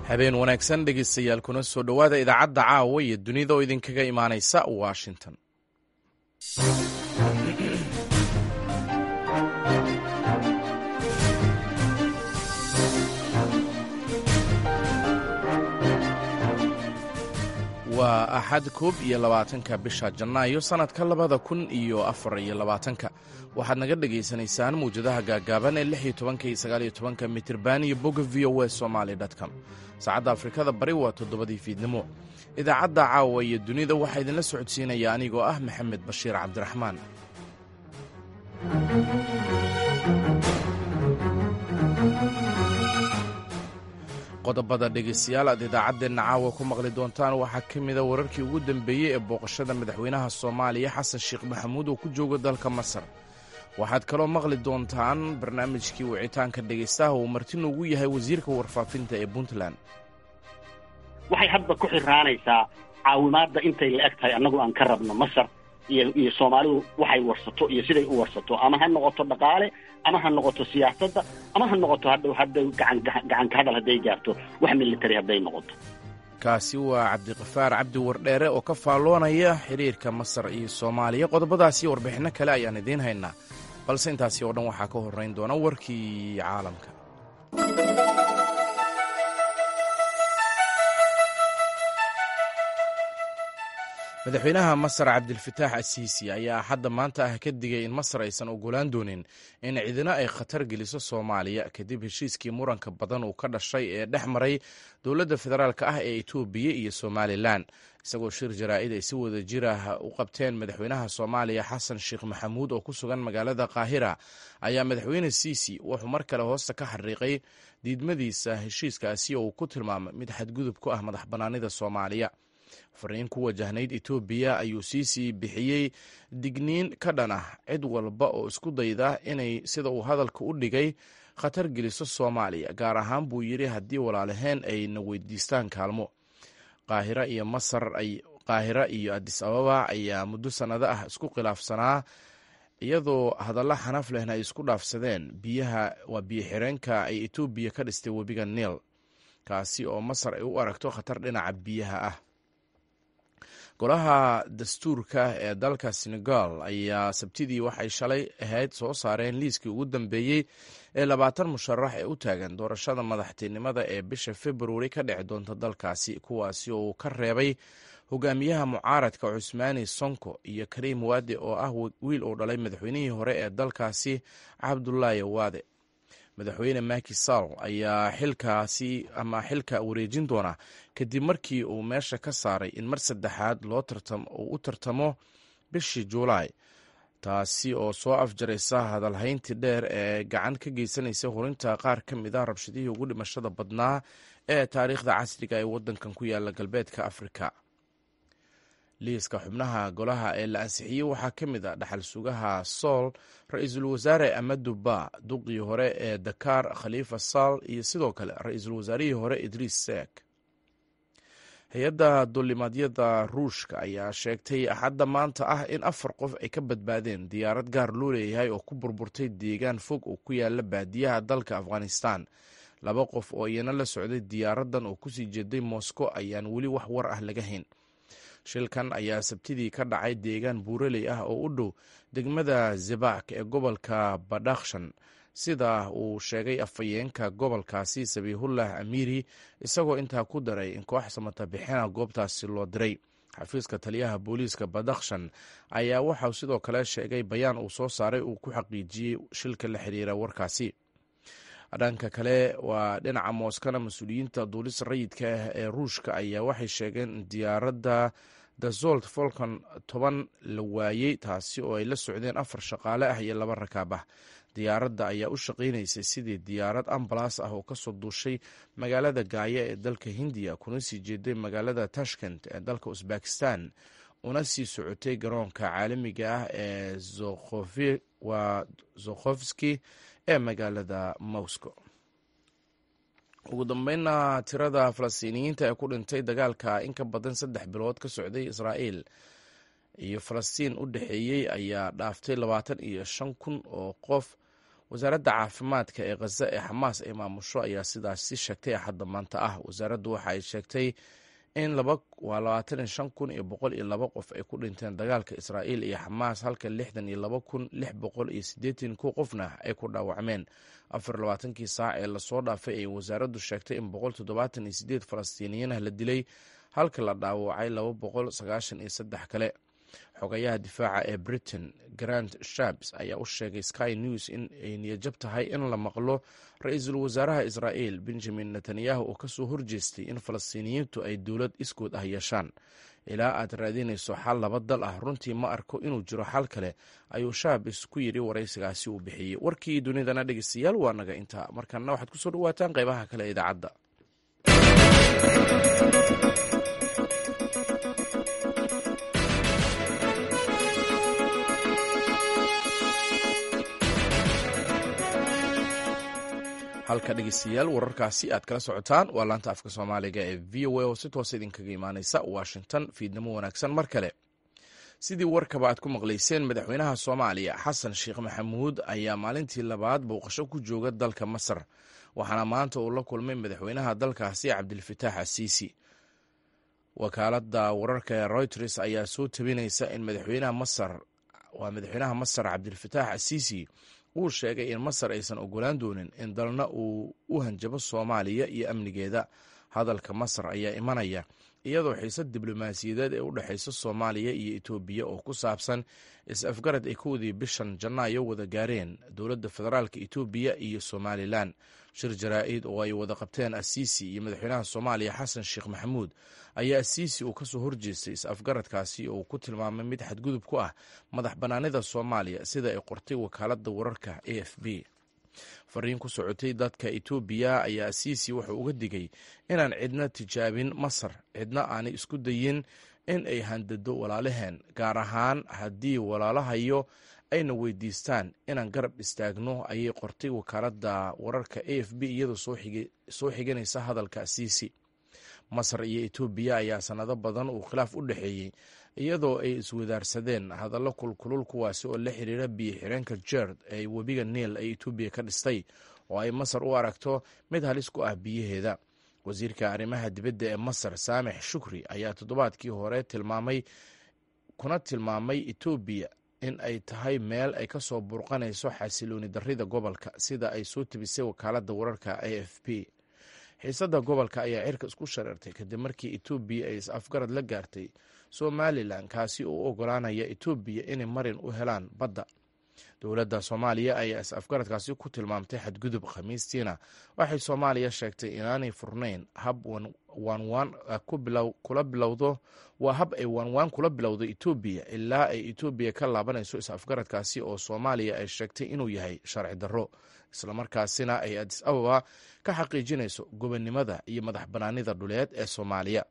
habeen wanaagsan dhegeystayaal kuna soo dhowaada idaacadda caawa iyo dunida oo idinkaga imaanaysa washington waa axad koob iyo labaatanka bisha janaayo sannadka labada kun iyo afar iyo labaatanka waxaad naga dhagaysanaysaan mawjadaha gaagaaban ee lix iyo tobanka iyo sagaal iyo tobanka mitirban iyo bogga v o w somaali com saacadda afrikada bari waa toddobadii fiidnimo idaacadda caawa iyo dunida waxaa idinla socodsiinaya anigoo ah maxamed bashiir cabdiraxmaan qodobada dhegaystayaal aad idaacaddeenna caawa ku maqli doontaan waxaa ka mida wararkii ugu dambeeyey ee booqashada madaxweynaha soomaaliya xasan sheekh maxamuud oo ku jooga dalka masar waxaad kaloo maqli doontaan barnaamijkii wicitaanka dhegaystaha uu marti noogu yahay wasiirka warfaafinta ee puntland waxay hadda ku xiraanaysaa caawimaadda intay la eg tahay annagu aan ka rabno masar iyo iyo soomaalidu waxay warsato iyo siday u warsato ama ha noqoto dhaqaale ama ha noqoto siyaasadda ama ha noqoto hadhow hadday gacan gacan ka hadal hadday gaarto wax military hadday noqoto kaasi waa cabdiqafaar cabdi wardheere oo ka faalloonaya xiriirka masar iyo soomaaliya qodobadaasi warbixinno kale ayaan idiin haynaa balse intaasi oo dhan waxaa ka horrayn doona warkii caalamka madaxweynaha masar cabdilfataax asiisi ayaa hadda maanta ah ka digay in masar aysan ogolaan doonin in cidina ay khatar geliso soomaaliya kadib heshiiskii muranka badan uu ka dhashay ee dhex maray dowladda federaalk ah ee etoobiya iyo somalilan isagoo shir jaraa'id ay si wada jir ah u qabteen madaxweynaha soomaaliya xasan sheekh maxamuud oo ku sugan magaalada qaahira ayaa madaxweyne siisi wuxuu mar kale hoosta ka xariiqay diidmadiisa heshiiskaasi oo uu ku tilmaamay mid xadgudub ku ah madax bannaanida soomaaliya fariin ku wajahnayd etoobiya ayuu siisii bixiyey digniin ka dhan ah cid walba oo isku dayda inay sida uu hadalka u dhigay khatar geliso soomaaliya gaar ahaan buu yidhi haddii walaalaheen ay na weydiistaan kaalmo qaahira iyo masar qaahira iyo adis ababa ayaa muddo sannado ah isku khilaafsanaa iyadoo hadalla xanaf lehna ay isku dhaafsadeen biyaha waa biyo xireenka ay etoobiya ka dhistay webiga niil kaasi oo masar ay u aragto khatar dhinaca biyaha ah golaha dastuurka ee dalka senegal ayaa sabtidii waxay shalay ahayd soo saareen liiskii ugu dambeeyey ee labaatan musharax ee u taagan doorashada madaxtinimada ee bisha februari ka dhici doonta dalkaasi kuwaasi oo uu ka reebay hogaamiyaha mucaaradka cusmaani sonko iyo kariim waade oo ah wiil uu dhalay madaxweynihii hore ee dalkaasi cabdulaahi waade madaxweyne maki sall ayaa xilkaasi ama xilka wareejin doona kadib markii uu meesha ka saaray in mar saddexaad loo uu u tartamo bishii juulaay taasi oo soo afjaraysa hadalhayntii dheer ee gacan ka geysanaysa hurinta qaar ka mid a rabshadihii ugu dhimashada badnaa ee taariikhda casriga ee waddankan ku yaala galbeedka afrika liiska xubnaha golaha ee la ansixiyey waxaa ka mid a dhaxal sugaha sool ra-iisul wasaare amadu ba duqii hore ee dakar khaliifa saal iyo sidoo kale ra-iisul wasaarihii hore idriis seek hay-adda dulimaadyada ruushka ayaa sheegtay axadda maanta ah in afar qof ay ka badbaadeen diyaarad gaar loo leeyahay oo ku burburtay deegaan fog oo ku yaala baadiyaha dalka afghanistan laba qof oo iyana la socday diyaaraddan oo kusii jeeday moscow ayaan weli wax war ah laga hayn shilkan ayaa sabtidii ka dhacay deegaan buuraley ah oo u dhow degmada zebak ee gobolka badakhshan sida uu sheegay afhayeenka gobolkaasi sabiihullah amiiri isagoo intaa ku daray in koox samatabixina goobtaasi loo diray xafiiska taliyaha booliiska badakhshan ayaa waxauu sidoo kale sheegay bayaan uu soo saaray uu ku xaqiijiyey shilka la xiriira warkaasi dhanka kale waa dhinaca mooskana mas-uuliyiinta duulista rayidka ah ee ruushka ayaa waxay sheegeen in diyaaradda dazolt folcon toban la waayey taasi oo ay la socdeen afar shaqaale ah iyo laba rakaab ah diyaaradda ayaa u shaqaynaysay sidii diyaarad ambalas ah oo kasoo duushay magaalada gaaya ee dalka hindiya kuna sii jeeday magaalada tashkent ee dalka usbakistan una sii socotay garoonka caalamiga ah ee waa zokhofski ee magaalada moscow ugu dambeynna tirada falastiiniyiinta ee ku dhintay dagaalka in ka badan saddex bilood ka socday israa'iil iyo falastiin u dhexeeyey ayaa dhaaftay labaatan iyo shan kun oo qof wasaaradda caafimaadka ee khaza ee xamaas ay maamusho ayaa sidaasi sheegtay axadda maanta ah wasaaraddu waxa ay sheegtay in waa labaatan iyo shan kun iyo boqol iyo laba qof ay ku dhinteen dagaalka israa'iil iyo xamaas halka lixdan iyo laba kun lix boqol iyo siddeetan ku qofna ay ku dhaawacmeen afar labaatankii saac ee lasoo dhaafay ayay wasaaraddu sheegtay in boqol toddobaatan iyo siddeed falastiiniyiin ah la dilay halka la dhaawacay laba boqol sagaashan iyo saddex kale xogayaha difaaca ee britain grant shabs ayaa u sheegay sky news in ay niyajab tahay in la maqlo ra-iisul wasaaraha israa'iil benjamin netanyahu oo kasoo horjeestay in falastiiniyiintu ay dowlad iskood ah yeeshaan ilaa aad raadinayso xal laba dal ah runtii ma arko inuu jiro xal kale ayuu shaabis ku yidhi waraysigaasi uu bixiyey warkii dunidana dhegeystayaal waa naga intaa markaana waxaad kusoo dhawaataan qeybaha kale ee idaacadda halka dhegeystayaal wararkaasi aad kala socotaan waa laanta afka soomaaliga ee v o a oo si toosa idinkaga imaaneysa washington fiidnimo wanaagsan mar kale sidii warkaba aad ku maqlayseen madaxweynaha soomaaliya xasan sheekh maxamuud ayaa maalintii labaad booqasho ku jooga dalka masar waxaana maanta uu la kulmay madaxweynaha dalkaasi cabdilfataax asiisi wakaalada wararka ee reuters ayaa soo tabinaysa in madaxweynaha masar waa madaxweynaha masar cabdilfataax asiisi uu sheegay in masar aysan ogolaan doonin in dalna uu u hanjabo soomaaliya iyo amnigeeda hadalka masar ayaa imanaya iyadoo xiisad diblomaasiyadeed ee u dhexaysa soomaaliya iyo etoobiya oo ku saabsan is-afgarad ay kowdii bishan janaayo wada gaareen dowladda federaalka etoobiya iyo somalilan shir jaraa-id oo ay wada qabteen asiisi iyo madaxweynaha soomaaliya xasan sheekh maxamuud ayaa asiisi uu kasoo horjeestay is-afgaradkaasi oo uu ku tilmaamay mid xadgudub ku ah madax bannaanida soomaaliya sida ay qortay wakaaladda wararka a f b fariin ku socotay dadka etoobiya ayaa asiisi wuxuu uga digay inaan cidna tijaabin masar cidna aanay isku dayin in ay handado walaalaheen gaar ahaan haddii walaalahayo ayna weydiistaan inaan garab istaagno ayay qortay wakaaladda wararka a f b iyadoo soo xiganaysa hadalka asiisi masar iyo etoobiya ayaa sanado badan uu khilaaf u dhexeeyey iyadoo ay iswadaarsadeen hadallo kulkulul kuwaasi oo la xiriira biyo xireenka jerd ee webiga niil ay etoobiya ka dhistay oo ay masar u aragto mid halis ku ah biyaheeda wasiirka arrimaha dibadda ee masar saamix shukri ayaa toddobaadkii hore tilmaamay kuna tilmaamay etoobiya in ay tahay meel ay ka soo burqanayso xasilooni darrida gobolka sida ay soo tebisay wakaaladda wararka a f p xiisadda gobolka ayaa cirka isku shareertay kadib markii etoobiya ay is-afgarad la gaartay somalilan kaasi oo u ogolaanaya etoobiya inay marin u helaan badda dowladda soomaaliya ayaa is-afgaradkaasi ku tilmaamtay xadgudub khamiistiina waxay soomaaliya sheegtay inaanay furnayn hab waanwaan kula bilowdo waa hab ay waanwaan kula bilowdo etoobiya ilaa ay etoobiya ka laabanayso is-afgaradkaasi oo soomaaliya ay sheegtay inuu yahay sharci darro islamarkaasina ay adis ababa ka xaqiijinayso gobonnimada iyo madax bannaanida dhuleed ee soomaaliya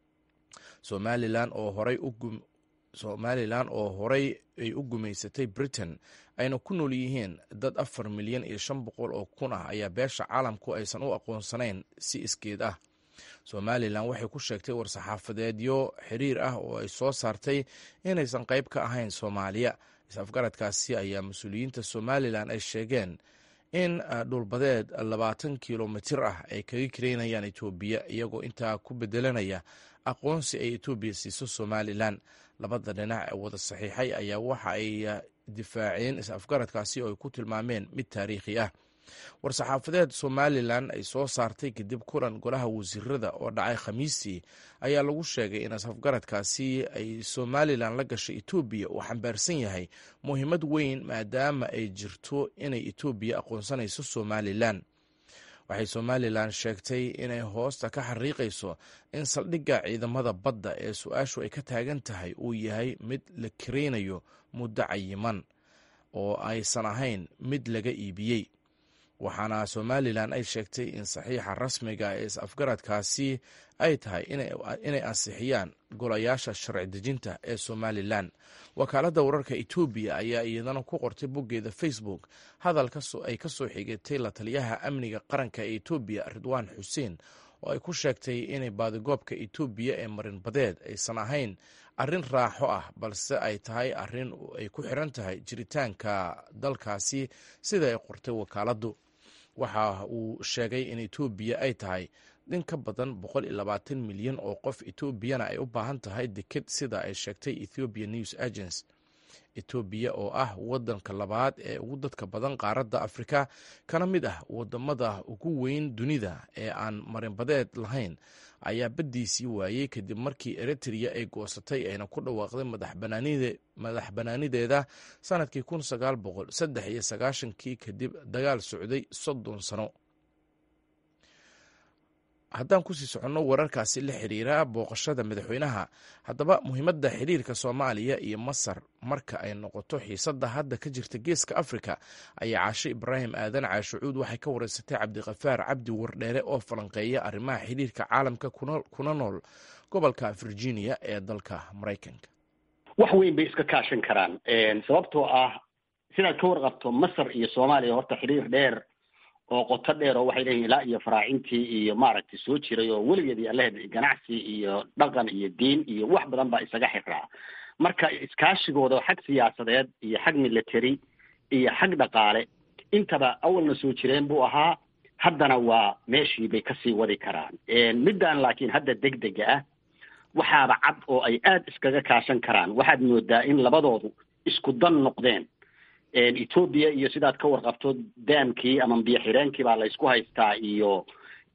somalilan oo horay somalilan oo horey ay u gumaysatay britain ayna ku nool yihiin dad afar milyan iyo shan boqol oo kun ah ayaa beesha caalamku aysan u aqoonsanayn si iskeed ah somalilan waxay ku sheegtay war-saxaafadeedyo xiriir ah oo ay soo saartay inaysan qayb ka ahayn soomaaliya is-afgaradkaasi ayaa mas-uuliyiinta somalilan ay sheegeen in dhulbadeed labaatan kilomitir ah ay kaga kareynayaan etoobiya iyagoo intaa ku bedelanaya aqoonsi ay etoobiya siiso somalilan labada dhinac ee wada saxiixay ayaa waxa ay difaaceen is-afgaradkaasi oo ay ku tilmaameen mid taariikhi ah war-saxaafadeed somalilan ay soo saartay kadib kulan golaha wasiirada oo dhacay khamiistii ayaa lagu sheegay in is-afgaradkaasi ay somalilan la gashay etoobiya uu xambaarsan yahay muhiimad weyn maadaama ay jirto inay etoobiya aqoonsanayso somalilan waxay somalilan sheegtay inay hoosta ka xariiqayso in saldhigga ciidamada badda ee su-aashu ay ka taagan tahay uu yahay mid la kareynayo muddo cayiman oo aysan ahayn mid laga iibiyey waxaana somalilan ay sheegtay in saxiixa rasmiga ee is-afgaradkaasi ay tahay inay ansixiyaan golayaasha sharci dejinta ee somalilan wakaaladda wararka etoobiya ayaa iyadana ku qortay boggeeda facebook hadal ay ka soo xigatay la taliyaha amniga qaranka ee etoobiya ridwaan xuseen oo ay ku sheegtay inay baadigoobka etoobiya ee marinbadeed aysan ahayn arrin raaxo ah balse ay tahay arrin ay ku xiran tahay jiritaanka dalkaasi sida ay qortay wakaaladdu waxa uu sheegay in etoobiya ay tahay in ka badan boqol iyo labaatan milyan oo qof etoobiyana ay u baahan tahay deked sida ay sheegtay ethiopian news agency etoobiya oo ah wadanka labaad ee ugu dadka badan qaaradda afrika kana mid ah wadamada ugu weyn dunida ee aan marinbadeed lahayn ayaa baddiisii waayey kadib markii eritrea ay goosatay ayna ku dhawaaqday madax banaanideeda sanadkii kun sagaal boqol saddex iyo sagaashankii kadib dagaal socday soddon sano haddaan kusii soconno wararkaasi la xiriira booqashada madaxweynaha haddaba muhiimadda xiriirka soomaaliya iyo masar marka ay noqoto xiisadda hadda ka jirta geeska afrika ayaa caashe ibraahim aadan caashucuud waxay ka wareysatay cabdiqafaar cabdi wardheere oo falanqeeya arrimaha xiriirka caalamka kuna nool gobolka virginia ee dalka maraykanka wax weyn bay iska kaashan karaan sababtoo ah sidaad ka warqabto masar iyo soomaaliya horta xiriir dheer oo qoto dheer oo waxay leeyihin ilaa iyo faraacintii iyo maaragtay soo jiray oo weligeed iyo allaheed ganacsi iyo dhaqan iyo diin iyo wax badan baa isaga xiraa marka iskaashigooda xag siyaasadeed iyo xag military iyo xag dhaqaale intaba awalna soo jireen buu ahaa haddana waa meeshii bay kasii wadi karaan middan laakiin hadda degdega ah waxaaba cad oo ay aad iskaga kaashan karaan waxaad moodaa in labadoodu isku dan noqdeen etoobiya iyo sidaad ka warqabto daamkii ama biyo xireenkii baa laysku haystaa iyo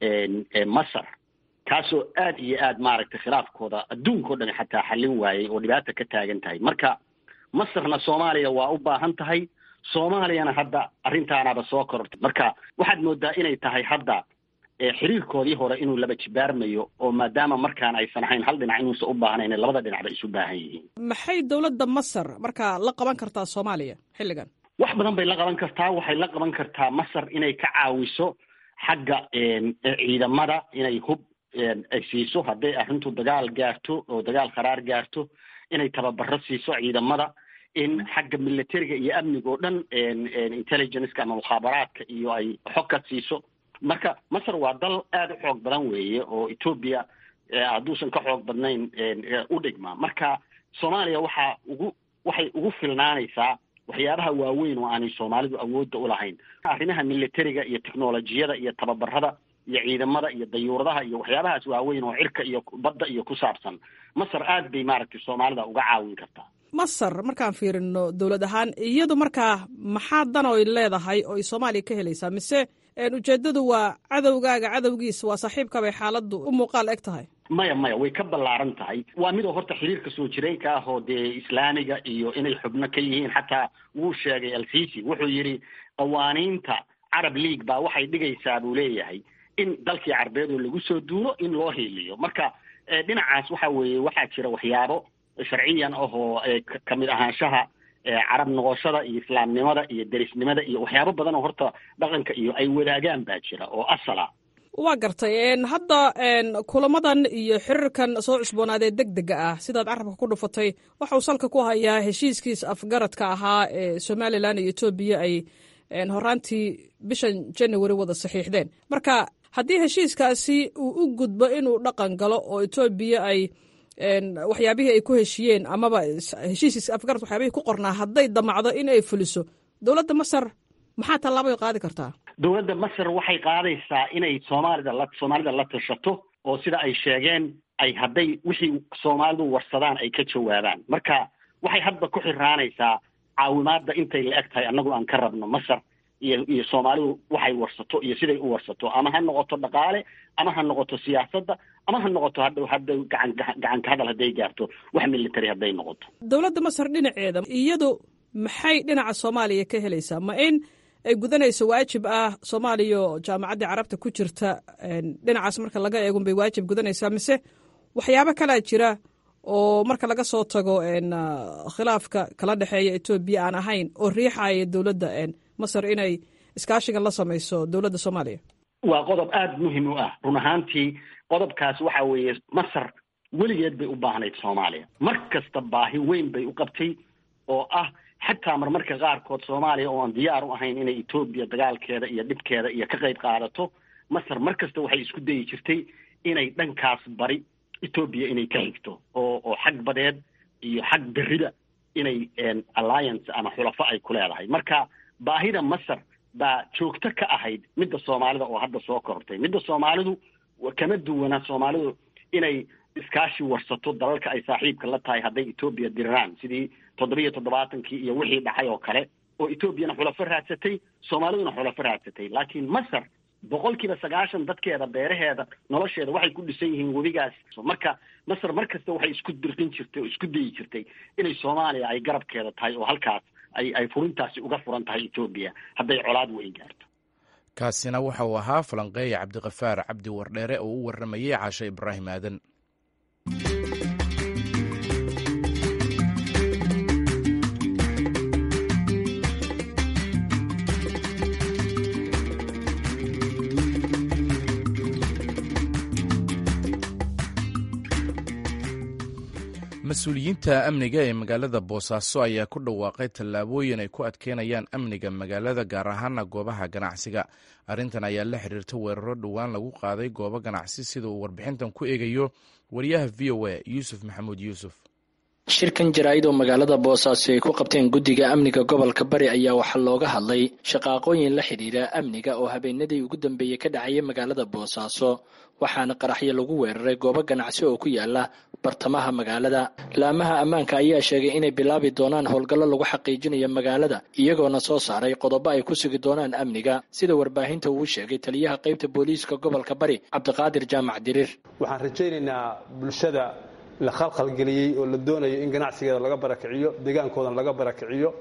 masar kaasoo aad iyo aad maaragtay khilaafkooda adduunka o dhan xataa xallin waayey oo dhibaata ka taagan tahay marka masarna soomaaliya waa u baahan tahay soomaaliyana hadda arrintaanaba soo korortay marka waxaad moodaa inay tahay hadda xiriirkoodii hore inuu laba jibaarmayo oo maadaama markaan aysan ahayn hal dhinac inuusan u baahnayn labada dhinac bay isu baahan yihiin maxay dowladda masar markaa la qaban kartaa soomaaliya xilligan wax badan bay la qaban kartaa waxay la qaban kartaa masar inay ka caawiso xagga ciidamada inay hub ay siiso hadday arrintu dagaal gaarto oo dagaal kharaar gaarto inay tababaro siiso ciidamada in xagga militariga iyo amniga oo dhan intelligenceka ama mukhaabaraadka iyo ay xog ka siiso marka masar waa dal aada u xoog badan weeye oo etoobiya hadduusan ka xoog badnayn u dhigma marka soomaaliya waxaa ugu waxay ugu filnaanaysaa waxyaabaha waaweyn oo aanay soomaalidu awoodda u lahayn arrimaha militariga iyo technolojiyada iyo tababarada iyo ciidamada iyo dayuuradaha iyo waxyaabahaas waaweyn oo cirka iyo badda iyo ku saabsan masar aad bay maaragtay soomaalida uga caawin kartaa masar markaan fiirino dowlad ahaan iyadu markaa maxaa dan oy leedahay oo ay soomaaliya ka helaysaa mise ujeeddadu waa cadowgaaga cadowgiisa waa saaxiibkabay xaaladdu u muuqaal eg tahay maya maya way ka ballaaran tahay waa midoo horta xiriirka soo jireenka ah oo dee islaamiga iyo inay xubno ka yihiin xataa wuu sheegay alsisi wuxuu yidhi qawaaniinta carab league baa waxay dhigaysaa buu leeyahay in dalkii carbeed oo lagu soo duulo in loo hiiliyo marka dhinacaas waxa weeye waxaa jira waxyaabo sharciyan ahoo kamid ahaanshaha carab noqoshada iyo islaamnimada iyo derisnimada iyo waxyaabo badan oo horta dhaqanka iyo ay wadaagaan baa jira oo asala waa gartay hadda kulamadan iyo xiriirkan soo cusboonaadee deg dega ah sidaad carabka ku dhufatay waxauu salka ku hayaa heshiiskiis afgaradka ahaa ee somalilan iyo etoobiya ay horaantii bishan january wada saxiixdeen marka haddii heshiiskaasi uu u gudbo inuu dhaqan galo oo etoobiya ay waxyaabihii ay ku heshiiyeen amaba heshiiskiis afgarad waxyaabihii ku qornaa hadday damacdo in ay fuliso dowladda masar maxaa tallaabay qaadi kartaa dowladda masar waxay qaadaysaa inay soomaalida la soomaalida la tashato oo sida ay sheegeen ay hadday wixii soomaalidu warsadaan ay ka jawaabaan marka waxay hadba ku xiraanaysaa caawimaadda intay la eg tahay annagu aan ka rabno masar iyo iyo soomaalidu waxay warsato iyo siday u warsato ama ha noqoto dhaqaale ama ha noqoto siyaasadda ama ha noqoto hadda hadda gacan gacanka hadal hadday gaarto wax military hadday noqoto dowladda masar dhinaceeda iyadu maxay dhinaca soomaaliya ka helaysaa ma in ay gudanayso waajib ah soomaaliya oo jaamacaddii carabta ku jirta dhinacaas marka laga eegun bay waajib gudanaysaa mise waxyaabo kalaa jira oo marka laga soo tago khilaafka kala dhexeeya etoobiya aan ahayn oo riixaya dowladda masar inay iskaashigan la samayso dowladda soomaaliya waa qodob aada muhim u ah run ahaantii qodobkaas waxa weeye masar weligeed bay u baahnayd soomaaliya mar kasta baahi weyn bay u qabtay oo ah xataa marmarka qaarkood soomaaliya oo aan diyaar u ahayn inay etoobiya dagaalkeeda iyo dhibkeeda iyo ka qayb qaadato masar mar kasta waxay isku dayi jirtay inay dhankaas bari etoobiya inay ka xigto oo oo xag badeed iyo xag berrida inay alliance ama xulafo ay ku leedahay marka baahida masar baa joogto ka ahayd midda soomaalida oo hadda soo korortay midda soomaalidu kama duwana soomaalidu inay iskaashi warsato dalalka ay saaxiibka la tahay hadday etoobiya diriraan sidii toddobiiyo toddobaatankii iyo wixii dhacay oo kale oo etoobiyana xulafo raadsatay soomaaliduna xulafo raadsatay laakiin masar boqolkiiba sagaashan dadkeeda beeraheeda nolosheeda waxay ku dhisan yihiin webigaas marka masar mar kasta waxay isku dirqin jirtay oo isku dayi jirtay inay soomaaliya ay garabkeeda tahay oo halkaas ay ay furintaasi uga furan tahay etoobiya hadday colaad weyn gaarto kaasina waxa uu ahaa falanqeeya cabdiqafaar cabdi wardheere oo u warramayey caashe ibraahim aadan mas-uuliyiinta amniga ee magaalada boosaaso ayaa ku dhawaaqay tallaabooyin ay ku adkeynayaan amniga magaalada gaar ahaana goobaha ganacsiga arrintan ayaa la xiriirta weeraro dhowaan lagu qaaday goobo ganacsi sida uu warbixintan ku eegayo wariyaha v o a yuusuf maxamuud yuusuf shirkan jaraa'id oo magaalada boosaaso ay ku qabteen guddiga amniga gobolka bari ayaa waxaa looga hadlay shaqaaqooyin la xidhiira amniga oo habeenadii ugu dambeeyey ka dhacaya magaalada boosaaso waxaana qaraxyo lagu weeraray goobo ganacsi oo ku yaala bartamaha magaalada laamaha ammaanka ayaa sheegay inay bilaabi doonaan howlgallo lagu xaqiijinayo magaalada iyagoona soo saaray qodobo ay ku sugi doonaan amniga sida warbaahinta uu sheegay taliyaha qaybta booliiska gobolka bari cabdiqaadir jaamac diriir waxaan rajaynaynaa bulshada la khalkhalgeliyey oo la doonayo in ganacsigeeda laga barakiciyo deegaankoodan laga barakiciyo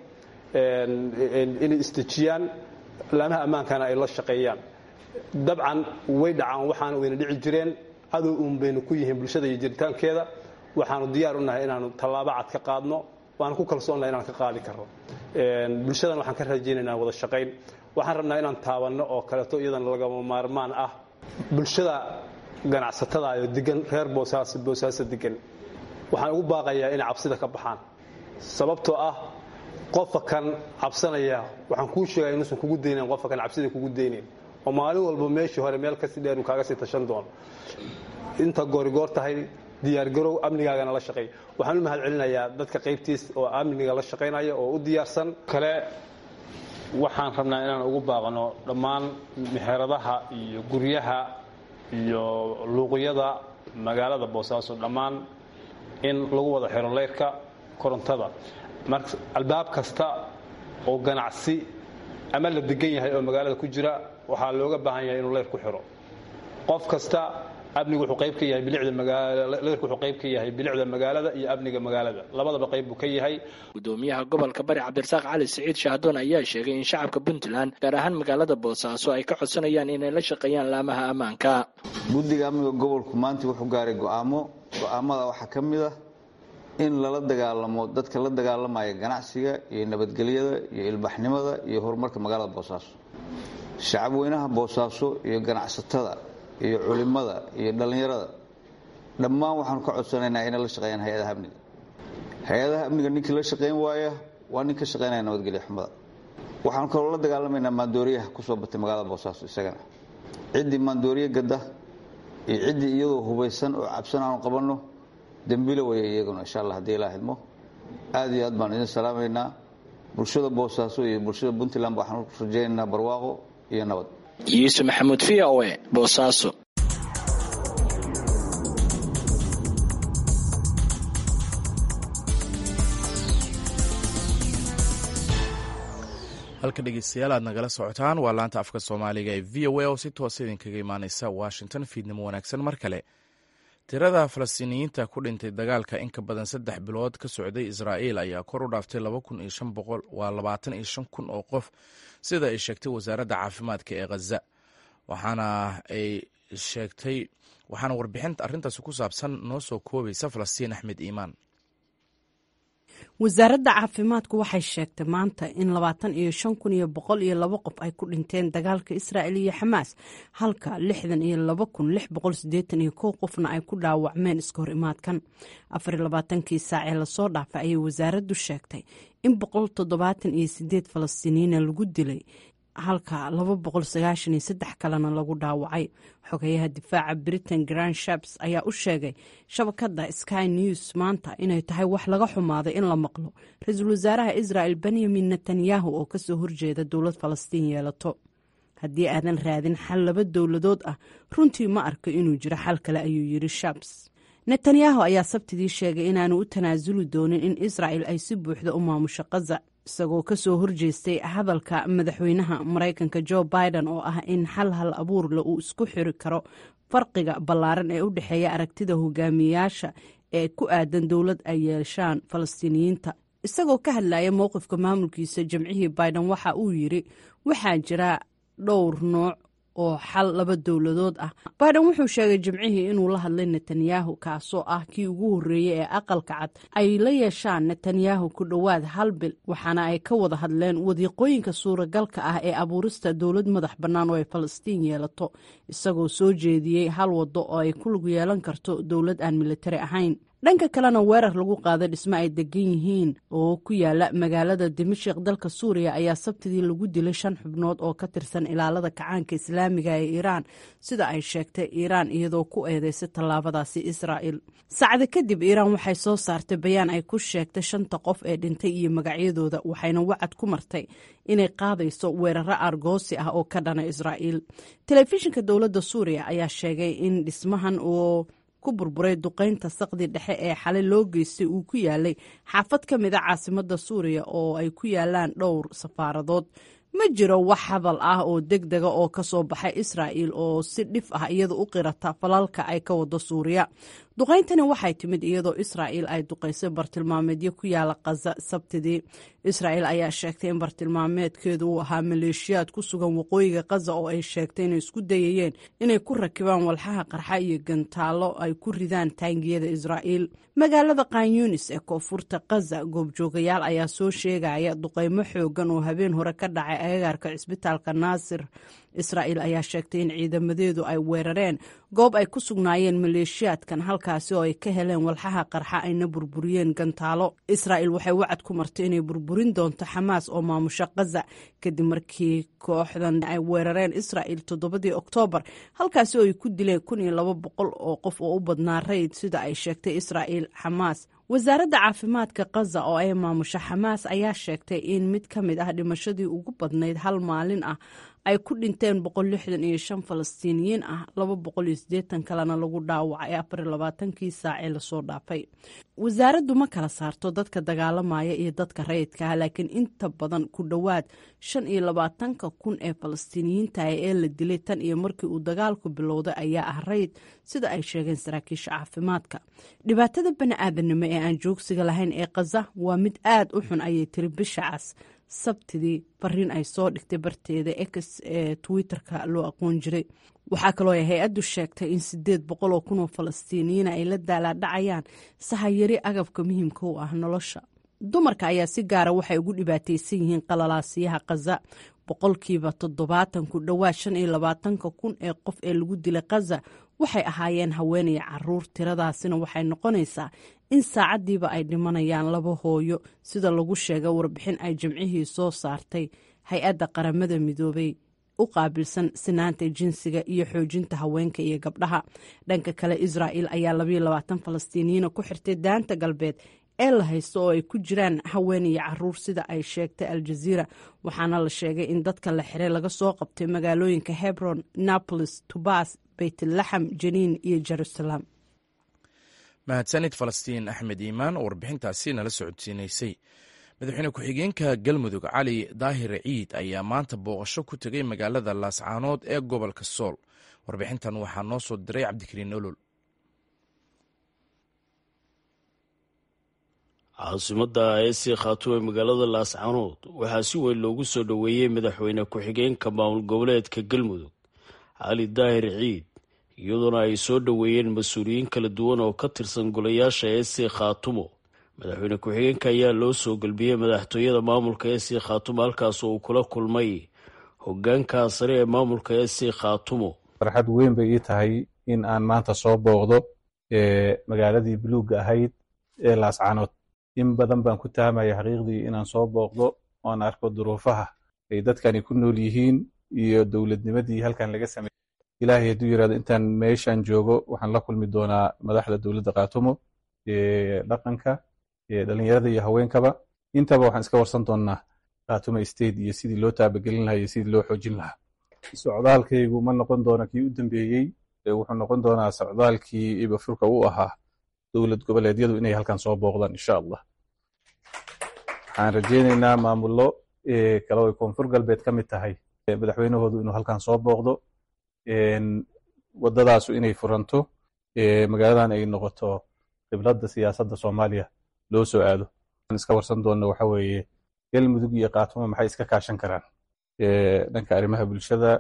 inay istejiyaan laamaha ammaankana ay la shaqeeyaan dabcan way dhacaan waxaana wayna dhici jireen cadow uun baynu ku yihiin bulshada iyo jiritaankeeda waxaanu diyaar u nahay inaanu tallaabo cad ka qaadno waana ku kalsoonnahay inaan ka qaadi karno bulshadan waxaan ka rajaynaynaa wada shaqayn waxaan rabnaa inaan taabanno oo kaleeto iyadana lagama maarmaan ah bulshada ganacsatada oo degan reer boosaaso boosaaso degan waxaan ugu baaqayaa inay cabsida ka baxaan sababtoo ah qofka kan cabsanaya waxaan kuu sheegaya inuusan kugu daynayn qofka kan cabsida kugu daynayn oo maalin walba meeshii hore meel kasii dheer uu kaaga sii tashan doono inta goorigoor tahay diyaargarow amnigaagana la shaqeey waxaan u mahad celinayaa dadka qaybtiis oo amniga la shaqaynaya oo u diyaarsan kale waxaan rabnaa inaan ugu baaqno dhammaan meheradaha iyo guryaha iyo luuqyada magaalada boosaaso dhammaan in lagu wada xiro leyrka korontada marka albaab kasta oo ganacsi ama la degan yahay oo magaalada ku jira waxaa looga baahan yahay inuu leyr ku xiro qof kasta amnigu wuxuu qayb ka yahay bilicda magaala leyrku wuxuu qayb ka yahay bilicda magaalada iyo amniga magaalada labadaba qayb buu ka yahay gudoomiyaha gobolka bari cabdirasaaq cali siciid shahdoon ayaa sheegay in shacabka puntland gaar ahaan magaalada boosaaso ay ka codsanayaan inay la shaqeeyaan laamaha ammaanka guddiga amniga gobolku maanta wuxuu gaaray go'aamo go'aamada waxaa ka mid ah in lala dagaalamo dadka la dagaalamaya ganacsiga iyo nabadgelyada iyo ilbaxnimada iyo horumarka magaalada boosaaso shacabweynaha boosaaso iyo ganacsatada iyo culimada iyo dhallinyarada dhammaan waxaanu ka codsanaynaa inay la shaqeeyaan hay-adaha amniga hay-adaha amniga ninkii la shaqayn waaya waa nin ka shaqaynaya nabadgelyo xumada waxaanu kaloo la dagaalamaynaa maandooriyaha kusoo batay magaalada boosaaso isagana ciddii maandooriye gadda iyo ciddii iyadoo hubaysan oo cabsan aanu qabanno dembilo waya iyaguna insha allah haddii ilaa hidmo aad iyo aad baan idin salaamaynaa bulshada boosaaso iyo bulshada puntland waxaan rajaynaynaa barwaaqo iyo nabad yuusuf maxamuud v o e boosaaso halka dhegeystayaal aad nagala socotaan waa laanta afka soomaaliga ee v o a oo si toosa idinkaga imaaneysa washington fiidnimo wanaagsan mar kale tirada falastiiniyiinta ku dhintay dagaalka in ka badan saddex bilood ka socday israa'iil ayaa kor u dhaaftay waa labaatan iyo shan kun oo qof sida ay sheegtay wasaaradda caafimaadka ee khaza waxaana ay sheegtay waxaana warbixinta arrintaasi ku saabsan noo soo koobaysa falastiin axmed iimaan wasaaradda caafimaadku waxay sheegtay maanta in labaatan iyo shan kun iyo boqol iyo labo qof ay ku dhinteen dagaalka israa'il iyo xamaas halka lixdan iyo laba kun lix boqol siddeetan iyo kow qofna ay ku dhaawacmeen iska hor imaadkan afar iyo labaatankii saacee lasoo dhaafay ayay wasaaraddu sheegtay in boqol toddobaatan iyo sideed falastiiniyiina lagu dilay halka laba boqol sagaashan iyo saddex kalena lagu dhaawacay xogeyaha difaaca britain grand shaps ayaa u sheegay shabakadda sky news maanta inay tahay wax laga xumaaday in la maqlo ra-iisul wasaaraha israel benyamin netanyahu oo kasoo horjeeda dowlad falastiin yeelato haddii aadan raadin xal laba dowladood ah runtii ma arko inuu jiro xal kale ayuu yiri shaps netanyahu ayaa sabtidii sheegay inaanu u tanaasuli doonin in israel ay si buuxda u maamusho kaza isagoo kasoo horjeestay hadalka madaxweynaha maraykanka jo biden oo ah in xal hal abuurle uu isku xiri karo farqiga ballaaran ee u dhexeeya aragtida hogaamiyayaasha ee ku aadan dowlad ay yeeshaan falastiiniyiinta isagoo ka hadlaya mowqifka maamulkiisa jamcihii biden waxa uu yiri waxaa jira dhowr nooc oo xal laba dowladood ah biden wuxuu sheegay jimcihii inuu la hadlay netanyahu kaasoo ah kii ugu horreeyey ee aqalka cad ay la yeeshaan netanyahu ku dhowaad hal bil waxaana ay ka wada hadleen wadiiqooyinka suuragalka ah ee abuurista dowlad madax bannaan oo ay falastiin yeelato isagoo soo jeediyey hal waddo oo ay ku lug yeelan karto dowlad aan militari ahayn dhanka kalena weerar lagu qaaday dhismo ay degan yihiin oo ku yaala magaalada dimashik dalka suuriya ayaa sabtidii lagu dilay shan xubnood oo ka tirsan ilaalada kacaanka islaamiga ee iiraan sida ay sheegtay iiraan iyadoo ku eedeysay tallaabadaasi israa'il saacada kadib iiraan waxay soo saartay bayaan ay ku sheegtay shanta qof ee dhintay iyo magacyadooda waxayna wacad ku martay inay qaadayso weeraro argoosi ah oo ka dhana israa'iil telefishinka dowladda suuriya ayaa sheegay in dhismahan oo ku burburay duqaynta saqdi dhexe ee xalay loo geystay uu ku yaalay xaafad ka mid a caasimadda suuriya oo ay ku yaalaan dhowr safaaradood ma jiro wax hadal ah oo deg dega oo ka soo baxay israa'il oo si dhif ah iyada u qirata falalka ay ka wado suuriya duqayntani waxay timid iyadoo israa'il ay duqaysay bartilmaameedyo ku yaala khaza sabtidii israa'il ayaa sheegtay in bartilmaameedkeedu uu ahaa maleeshiyaad ku sugan waqooyiga khaza oo ay sheegtay inay isku dayayeen inay ku rakibaan walxaha qarxa iyo gantaallo ay ku ridaan taangiyada israa'iil magaalada kanyunis ee koonfurta khaza goobjoogayaal ayaa soo sheegaya duqaymo xoogan oo habeen hore ka dhacay agagaarka cisbitaalka naasir israa'il ayaa sheegtay in ciidamadeedu ay weerareen goob ay ku sugnaayeen maleeshiyaadkan halkaasi oo ay ka heleen walxaha qarxa ayna burburiyeen gantaalo israa'il waxay wacad ku martay inay burburin doonto xamaas oo maamusho khaza kadib markii kooxdan ay weerareen israa'il toddobadii oktoobar halkaasi oo ay ku dileen kun iyo laba boqol oo qof oo u badnaa rayd sida ay sheegtay israa'il xamaas wasaaradda caafimaadka khaza oo ay maamusho xamaas ayaa sheegtay in mid ka mid ah dhimashadii ugu badnayd hal maalin ah ay ku dhinteen boqol lixdan iyo shan falastiiniyiin ah laba boqol iyo siddeetan kalena lagu dhaawacay afar iyo labaatankii saacee lasoo dhaafay wasaaraddu ma kala saarto dadka dagaalamaya iyo dadka rayidka ah laakiin inta badan ku dhowaad shan iyo labaatanka kun ee falastiiniyiinta ee la dilay tan iyo markii uu dagaalku bilowday ayaa ah rayid sida ay sheegeen saraakiisha caafimaadka dhibaatada bani aadanimo ee aan joogsiga lahayn ee khaza waa mid aad u xun ayay tiri bisha cas sabtidii fariin ay soo dhigtay barteeda ex ee twitter-ka loo aqoon jiray waxaa kaloo ay hay-addu sheegtay in sideed boqol oo kun oo falastiiniyiina ay la daalaadhacayaan sahayari agabka muhiimka u ah nolosha dumarka ayaa si gaara waxay ugu dhibaataysan yihiin qalalaasiyaha khaza boqolkiiba toddobaatan ku dhowaad shan iyo labaatanka kun ee qof ee lagu dilay khaza waxay ahaayeen haweenaya caruur tiradaasina waxay noqonaysaa in saacaddiiba ay dhimanayaan laba hooyo sida lagu sheegay warbixin ay jimcihii soo saartay hay-adda qaramada midoobay u qaabilsan sinaanta jinsiga iyo xoojinta haweenka iyo gabdhaha dhanka kale israa'il ayaa labayo labaatan falastiiniyiina ku xirtay daanta galbeed ee la haysto oo ay ku jiraan haween iyo caruur sida ay sheegtay aljaziira waxaana la sheegay in dadka la xiray laga soo qabtay magaalooyinka hebron napolis tubas beytlaxam janiin iyo jerusalem mahadsanid falastiin axmed iimaan oo warbixintaasi nala socodsiinaysay madaxweyne ku-xigeenka galmudug cali daahir ciid ayaa maanta booqasho ku tegay magaalada laascaanood ee gobolka sool warbixintan waxaa noo soo diray cabdikariin olol caasimadda eesii khaatuum ee magaalada laascaanood waxaa si weyn loogu soo dhoweeyey madaxweyne ku-xigeenka maamul goboleedka galmudug cali daahir ciid iyadoona ay soo dhoweeyeen mas-uuliyiin kala duwan oo ka tirsan golayaasha eesii khaatumo madaxweyne ku-xigeenka ayaa loo soo gelbiyey madaxtooyada maamulka eesii khaatumo halkaas oo uu kula kulmay hogaanka sare ee maamulka eesii khaatumo farxad weyn bay ii tahay in aan maanta soo booqdo magaaladii buluugga ahayd ee laascaanood in badan baan ku tahamaya xaqiiqdii inaan soo booqdo oan arko duruufaha ay dadkani ku nool yihiin iyo dowladnimadii halkan laga sameeyey ilaahay hadduu yirahdo intaan meeshan joogo waxaan la kulmi doonaa madaxda dowladda kaatumo dhaqanka dhalinyarada iyo haweenkaba intaba waxaan iska warsan doonaa kaatumo state iyo sidii loo taabagelin lahaa iyo sidii loo xoojin lahaa socdaalkaygu ma noqon doona kii u dambeeyey wuxuu noqon doonaa socdaalkii ibafurka u ahaa dowlad goboleedyadu inay halkan soo booqdaan insha allah waxaan rajeyneynaa maamullo kale oy koonfur galbeed ka mid tahay madaxweynahoodu inuu halkan soo booqdo waddadaasu inay furanto magaaladan ay noqoto khibladda siyaasadda soomaaliya loo soo aado aan iska warsan doonno waxa weeye galmudug iyo kaatumo maxay iska kaashan karaan dhanka arrimaha bulshada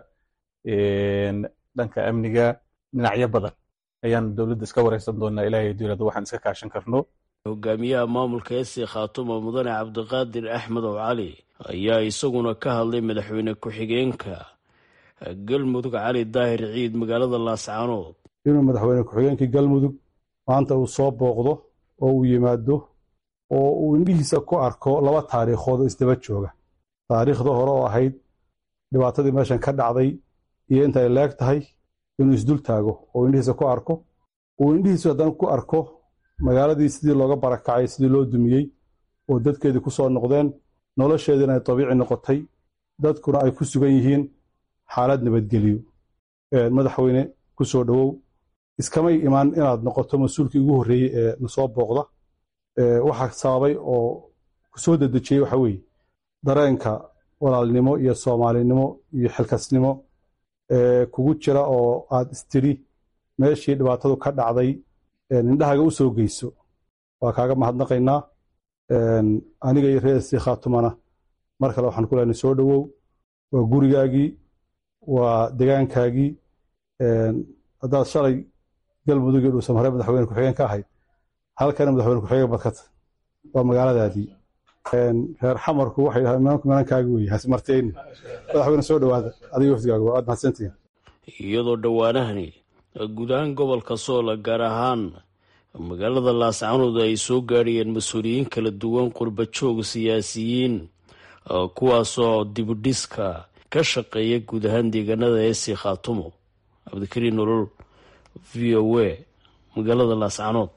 dhanka amniga dhinacyo badan ayaan dowladda iska wareysan doonaa ilaahay dowladda waxaan iska kaashan karno hogaamiyaha maamulka esi khaatumo mudane cabdiqaadir axmed ow cali ayaa isaguna ka hadlay madaxweyne ku-xigeenka galmudug cali daahir ciid magaalada laascaanood inuu madaxweyne ku-xigeenkii galmudug maanta uu soo booqdo oo uu yimaado oo uu indhihiisa ku arko laba taariikhood oo isdaba jooga taariikhda hore oo ahayd dhibaatadii meeshan ka dhacday iyo inta ay leeg tahay inuu isdul taago oo indhihiisa ku arko uu indhihiisu haddana ku arko magaaladii sidii looga barakacay sidii loo dumiyey oo dadkeedii ku soo noqdeen nolosheediina ay dabiici noqotay dadkuna ay ku sugan yihiin xaalad nabadgeliyo madaxweyne ku soo dhowow iskamay imaan inaad noqoto mas-uulkii ugu horreeyey ee nasoo booqda waxa sababay oo ku soo dedejiyey waxa weeye dareenka walaalnimo iyo soomaalinimo iyo xilkasnimo kugu jira oo aad istiri meeshii dhibaatadu ka dhacday indhahaga u soo geyso waa kaaga mahadnaqaynaa aniga iyo reesii khaatumana mar kale waxaan ku leenay soo dhowow waa gurigaagii waa degaankaagii haddaad shalay galmudug iyo dhuusamare madaxweyne ku-xigeen ka ahayd halkana madaxweyne ku-xigeen badkata waa magaaladaadii reer xamarku waxay dhahaan imaamku imaankaagi weye hasmarteyni madaxweyne soo dhowaada adiga wafdigaagu waa aad mahadsantihiin iyadoo dhowaanahani guud ahaan gobolka soola gaar ahaan magaalada laascaanood ay soo gaadhayeen mas-uuliyiin kala duwan qurba joog siyaasiyiin kuwaasoo dibudhiska ka shaqeeya guud ahaan deegaanada eesi khaatumo cabdikariin nolol v o a magaalada laascaanood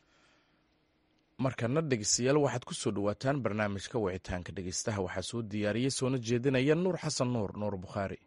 markana dhegeystayaal waxaad ku soo dhowaataan barnaamijka wicitaanka dhegeystaha waxaa soo diyaariyey soona jeedinaya nuur xasan nuur nuur bukhaari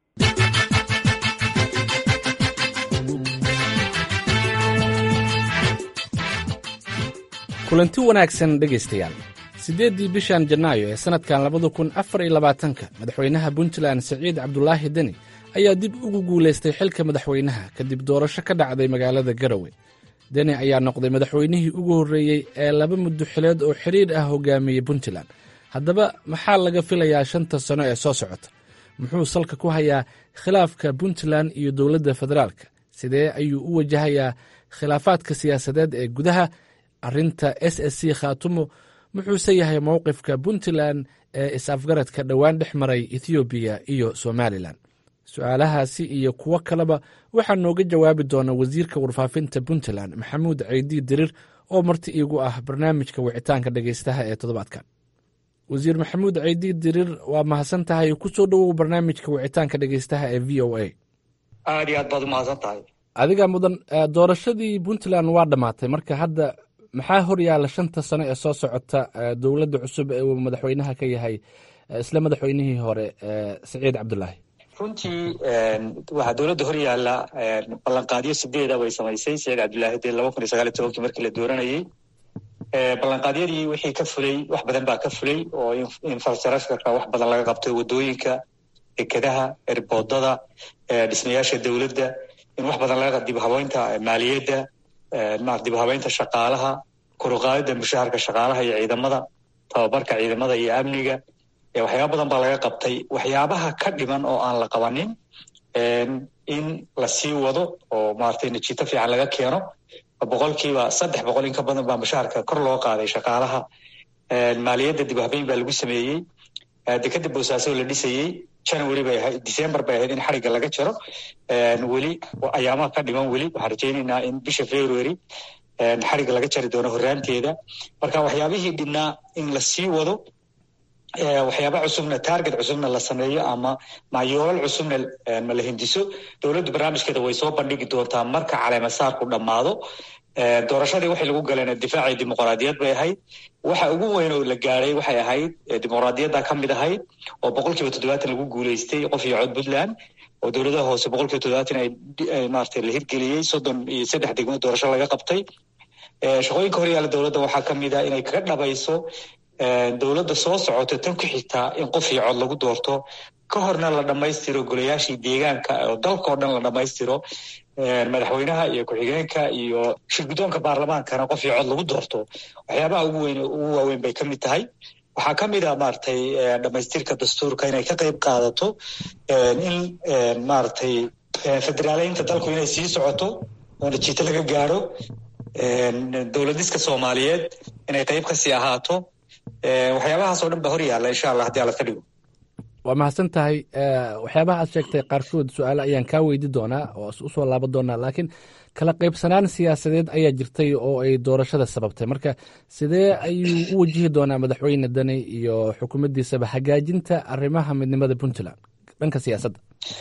kulanti wanaagsan dhegaystayaal siddeeddii bishan janaayo ee sannadkan labada kun afar iyo labaatanka madaxweynaha puntland siciid cabdulaahi deni ayaa dib ugu guulaystay xilka madaxweynaha kadib doorasho ka dhacday magaalada garowe deni ayaa noqday madaxweynihii ugu horreeyey ee laba muddo xileed oo xidhiir ah hogaamiyey puntland haddaba maxaa laga filayaa shanta sano ee soo socota muxuu salka ku hayaa khilaafka puntland iyo dowladda federaalka sidee ayuu u wajahayaa khilaafaadka siyaasadeed ee gudaha arrinta s s c khaatumo muxuuse yahay mowqifka puntland ee is-afgaradka dhowaan dhex maray ethoobiya iyo somalilan su-aalahaasi iyo kuwo kaleba waxaa nooga jawaabi doona wasiirka warfaafinta puntland maxamuud ceydi dirir oo marti iigu ah barnaamijka wicitaanka dhegeystaha ee toddobaadkan wasiir maxamuud ceydi dirir waa mahadsan tahay kusoo dhowow barnaamijka wicitaanka dhegeystaha ee v o a aad iyo aad baad umahadsan tahay adiga mudan doorashadii puntland waa dhammaatay marka hadda maxaa hor yaalla shanta sano ee soo socota dowladda cusub ee uu madaxweynaha ka yahay isla madaxweynihii hore siciid cabdulaahi runtii waxaa dowladda hor yaalla ballanqaadyo sideeda bay samaysay siciid cabdulaahi dee laba kun iyo sagaal iyo tobankii markii la dooranayey ballanqaadyadii wixii ka fulay wax badan baa ka fulay oo infrastructureka wax badan laga qabtay waddooyinka dekedaha erboodada dhismayaasha dowladda in wax badan laga dib habeynta maaliyadda dib habeynta shaqaalaha koruqaadida mushaharka shaqaalaha iyo ciidamada tababarka ciidamada iyo amniga waxyaaba badan baa laga qabtay waxyaabaha ka dhiman oo aan la qabanin in la sii wado oo maratay natiito fiican laga keeno boqolkiiba saddex boqol in ka badan baa mushaharka kor loo qaaday shaqaalaha maaliyadda dib habeyn baa lagu sameeyey dekeda boosaaso la dhisayey january bay ahayd december bay ahayd in xarigga laga jaro weli ayaamaha ka dhiman weli waxaan rajaynaynaa in bisha february xarigga laga jari doono horraanteeda marka waxyaabihii dhibnaa in la sii wado waxyaaba cusubna target cusubna la sameeyo ama mayoolal cusubna ma la hindiso dowladdu barnaamijkeeda way soo bandhigi doontaa marka caleemasaarku dhammaado doorashadii waxay lagu galeen difaacii dimuqraadiyad bay ahayd waxa ugu weyn oo la gaadhay waxay ahayd dimuqraadiyadda ka mid ahayd oo boqol kiiba toddobaatan lagu guuleystay qof iyo cod puntland oo dowladaha hoose boqol kiiba toddobaatan ay maaragtay la hirgeliyey soddon iyo saddex degmo doorasho laga qabtay shaqooyinka horyaala dowladda waxaa ka mid ah inay kaga dhabayso dowladda soo socota tan ku xigtaa in qof iyo cod lagu doorto ka horna la dhammaystiro golayaashii deegaanka oo dalka oo dhan la dhammaystiro madaxweynaha iyo ku-xigeenka iyo shirguddoonka baarlamaankana qof iyo cod lagu doorto waxyaabaha ugu weyn ugu waaweyn bay ka mid tahay waxaa ka mid ah maaragtay dhammaystirka dastuurka inay ka qayb qaadato in maaragtay federaaleynta dalku inay sii socoto oo natiito laga gaadho dowladiska soomaaliyeed inay qayb kasii ahaato waxyaabahaas oo dhan ba hor yaalla insha allah haddii alla ka dhigo waa mahadsan tahay waxyaabaha aad sheegtay qaarkood su-aale ayaan kaa weydi doonaa oo usoo laaban doonaa laakiin kala qaybsanaan siyaasadeed ayaa jirtay oo ay doorashada sababtay marka sidee ayuu u wajihi doonaa madaxweyne dani iyo xukuumaddiisaba hagaajinta arrimaha midnimada puntland dhanka siyaasadda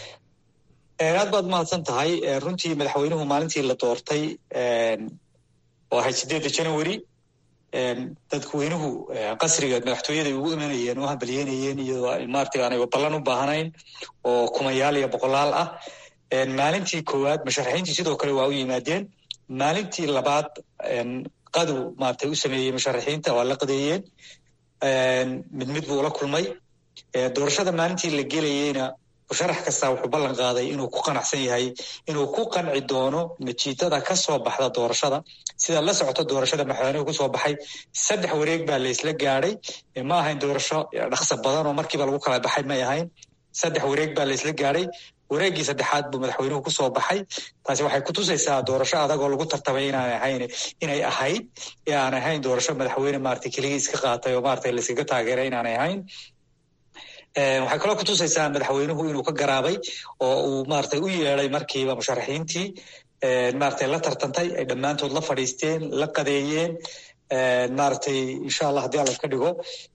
aad baad mahadsan tahay runtii madaxweynuhu maalintii la doortay oo ahayd sideedda january dadweynuhu qasriga madaxtooyaday ugu imanayeen u hambalyeynayeen iyadoo maarata aanay ballan u baahnayn oo kumayaal iyo boqolaal ah maalintii koowaad musharaxiintii sidoo kale waa u yimaadeen maalintii labaad qadow maarata u sameeyey musharaxiinta waa la qadeeyeen mid mid buu ula kulmay doorashada maalintii la gelayeyna musharax kastaa wuxuu ballan qaaday inuu ku qanacsan yahay inuu ku qanci doono natiijada ka soo baxda doorashada sidaad la socoto doorashada madaxweynuhu kusoo baxay saddex wareeg baa laysla gaadhay ma ahayn doorasho dhaqsa badan oo markiiba lagu kala baxay may ahayn saddex wareeg baa laysla gaadhay wareeggii saddexaad buu madaxweynuhu kusoo baxay taasi waxay kutusaysaa doorasho adag oo lagu tartamay inaan ahayn inay ahayd ee aan ahayn doorasho madaxweyne maarata keligii iska qaatay oo maarata layskaga taageeray inaanay ahayn waxay kaloo kutusaysaa madaxweynuhu inuu ka garaabay oo uu maarata u yeeday markiiba musharaxiintii maarata la tartantay ay dhammaantood la fadhiisteen la qadeeyeen maaragtay insha allah haddii alla ka dhigo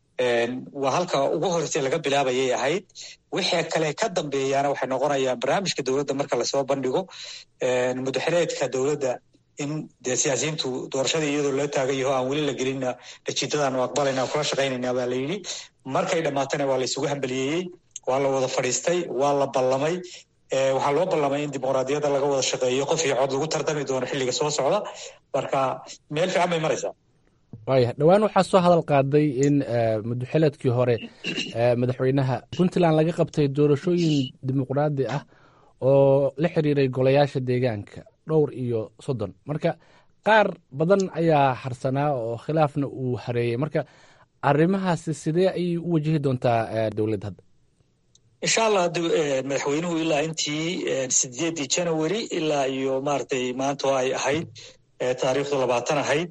waa halka ugu horreysay laga bilaabayay ahayd wixii kale ka dambeeyaana waxay noqonayaan barnaamijka dowladda marka lasoo bandhigo mudaxireedka dowladda in dee siyaasiyiintu doorashadii iyadoo loo taagan yaho aan weli la gelinna natiijadaanu aqbalayna kula shaqaynayna baa la yidhi markay dhammaatana waa la isugu hambaliyeeyey waa la wada fadhiistay waa la ballamay waxaa loo ballamay in dimuqraadiyadda laga wada shaqeeyo qof iyo cod lagu tartami doono xilliga soo socda marka meel fiican bay maraysaa waaya dhowaan waxaa soo hadal qaaday in mudaxileedkii hore madaxweynaha puntland laga qabtay doorashooyin dimuqraadi ah oo la xiriiray golayaasha deegaanka dhowr iyo soddon marka qaar badan ayaa harsanaa oo khilaafna uu hareeyey marka arrimahaasi sidee ayay u wajihi doontaa dowladda hadda insha allah madaxweynuhu ilaa intii sideeddii january ilaa iyo maaragtay maanta oo ay ahayd taariikhdu labaatan ahayd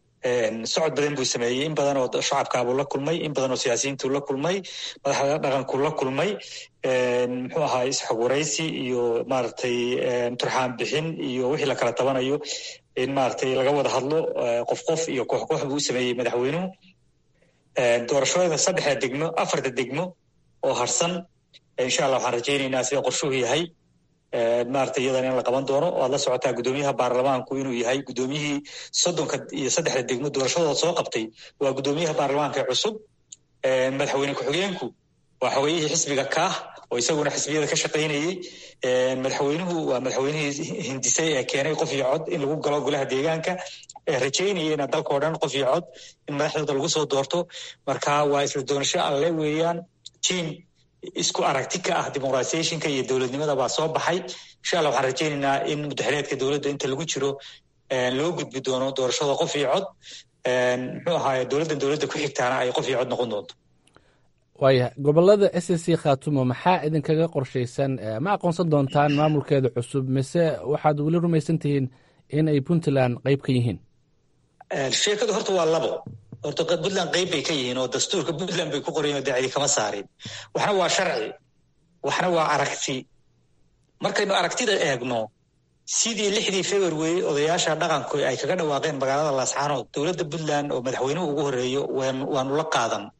socod badan buu sameeyey in badan oo shacabkaabuu la kulmay in badan oo siyaasiyiintuu la kulmay madaxda dhaqankuu la kulmay muxuu ahaa isxogwaraysi iyo maaragtay turxaan bixin iyo wixii la kala tabanayo in maaragtay laga wada hadlo qof qof iyo koox koox buu u sameeyey madaxweynuhu doorashooyada saddexda degmo afarta degmo oo harsan insha allah waxaan rajaynaynaa sida qorshuhu yahay maarata iyadana in la qaban doono oo aad la socotaa guddoomiyaha baarlamaanku inuu yahay guddoomiyihii soddonka iyo saddexda degmo doorashadooda soo qabtay waa guddoomiyaha baarlamaanka cusub madaxweyne ku-xigeenku waa xogeyihii xisbiga kaah oo isaguna xisbiyada ka shaqaynayey madaxweynuhu waa madaxweynihii hindisay ee keenay qof iyo cod in lagu galo golaha deegaanka rajaynayena dalkao dhan qof iyo cod in madaxdooda lagu soo doorto marka waa isla doonasho alle weeyaan tiam isku aragti ka ah dimuqratiyationka iyo dowladnimada baa soo baxay insha allah waxaan rajaynaynaa in mudaxireedka dowladda inta lagu jiro loo gudbi doono doorashada qof iyo cod muxuu ahaaye dowladdan dowladda ku xigtaana ay qof iyo cod noqon doonto waaya gobolada s c khatumo maxaa idinkaga qorshaysan ma aqoonsan doontaan maamulkeeda cusub mise waxaad weli rumaysan tihiin in ay puntland qayb ka yihiin sheekadu horta waa labo horta puntland qayb bay ka yihiin oo dastuurka puntland bay ku qorayen oo dacdi kama saarin waxna waa sharci waxna waa aragti markaynu aragtida eegno sidii lixdii february odayaasha dhaqanku ay kaga dhawaaqeen magaalada laascaanood dowladda puntland oo madaxweynuhu ugu horeeyo waanu la qaadan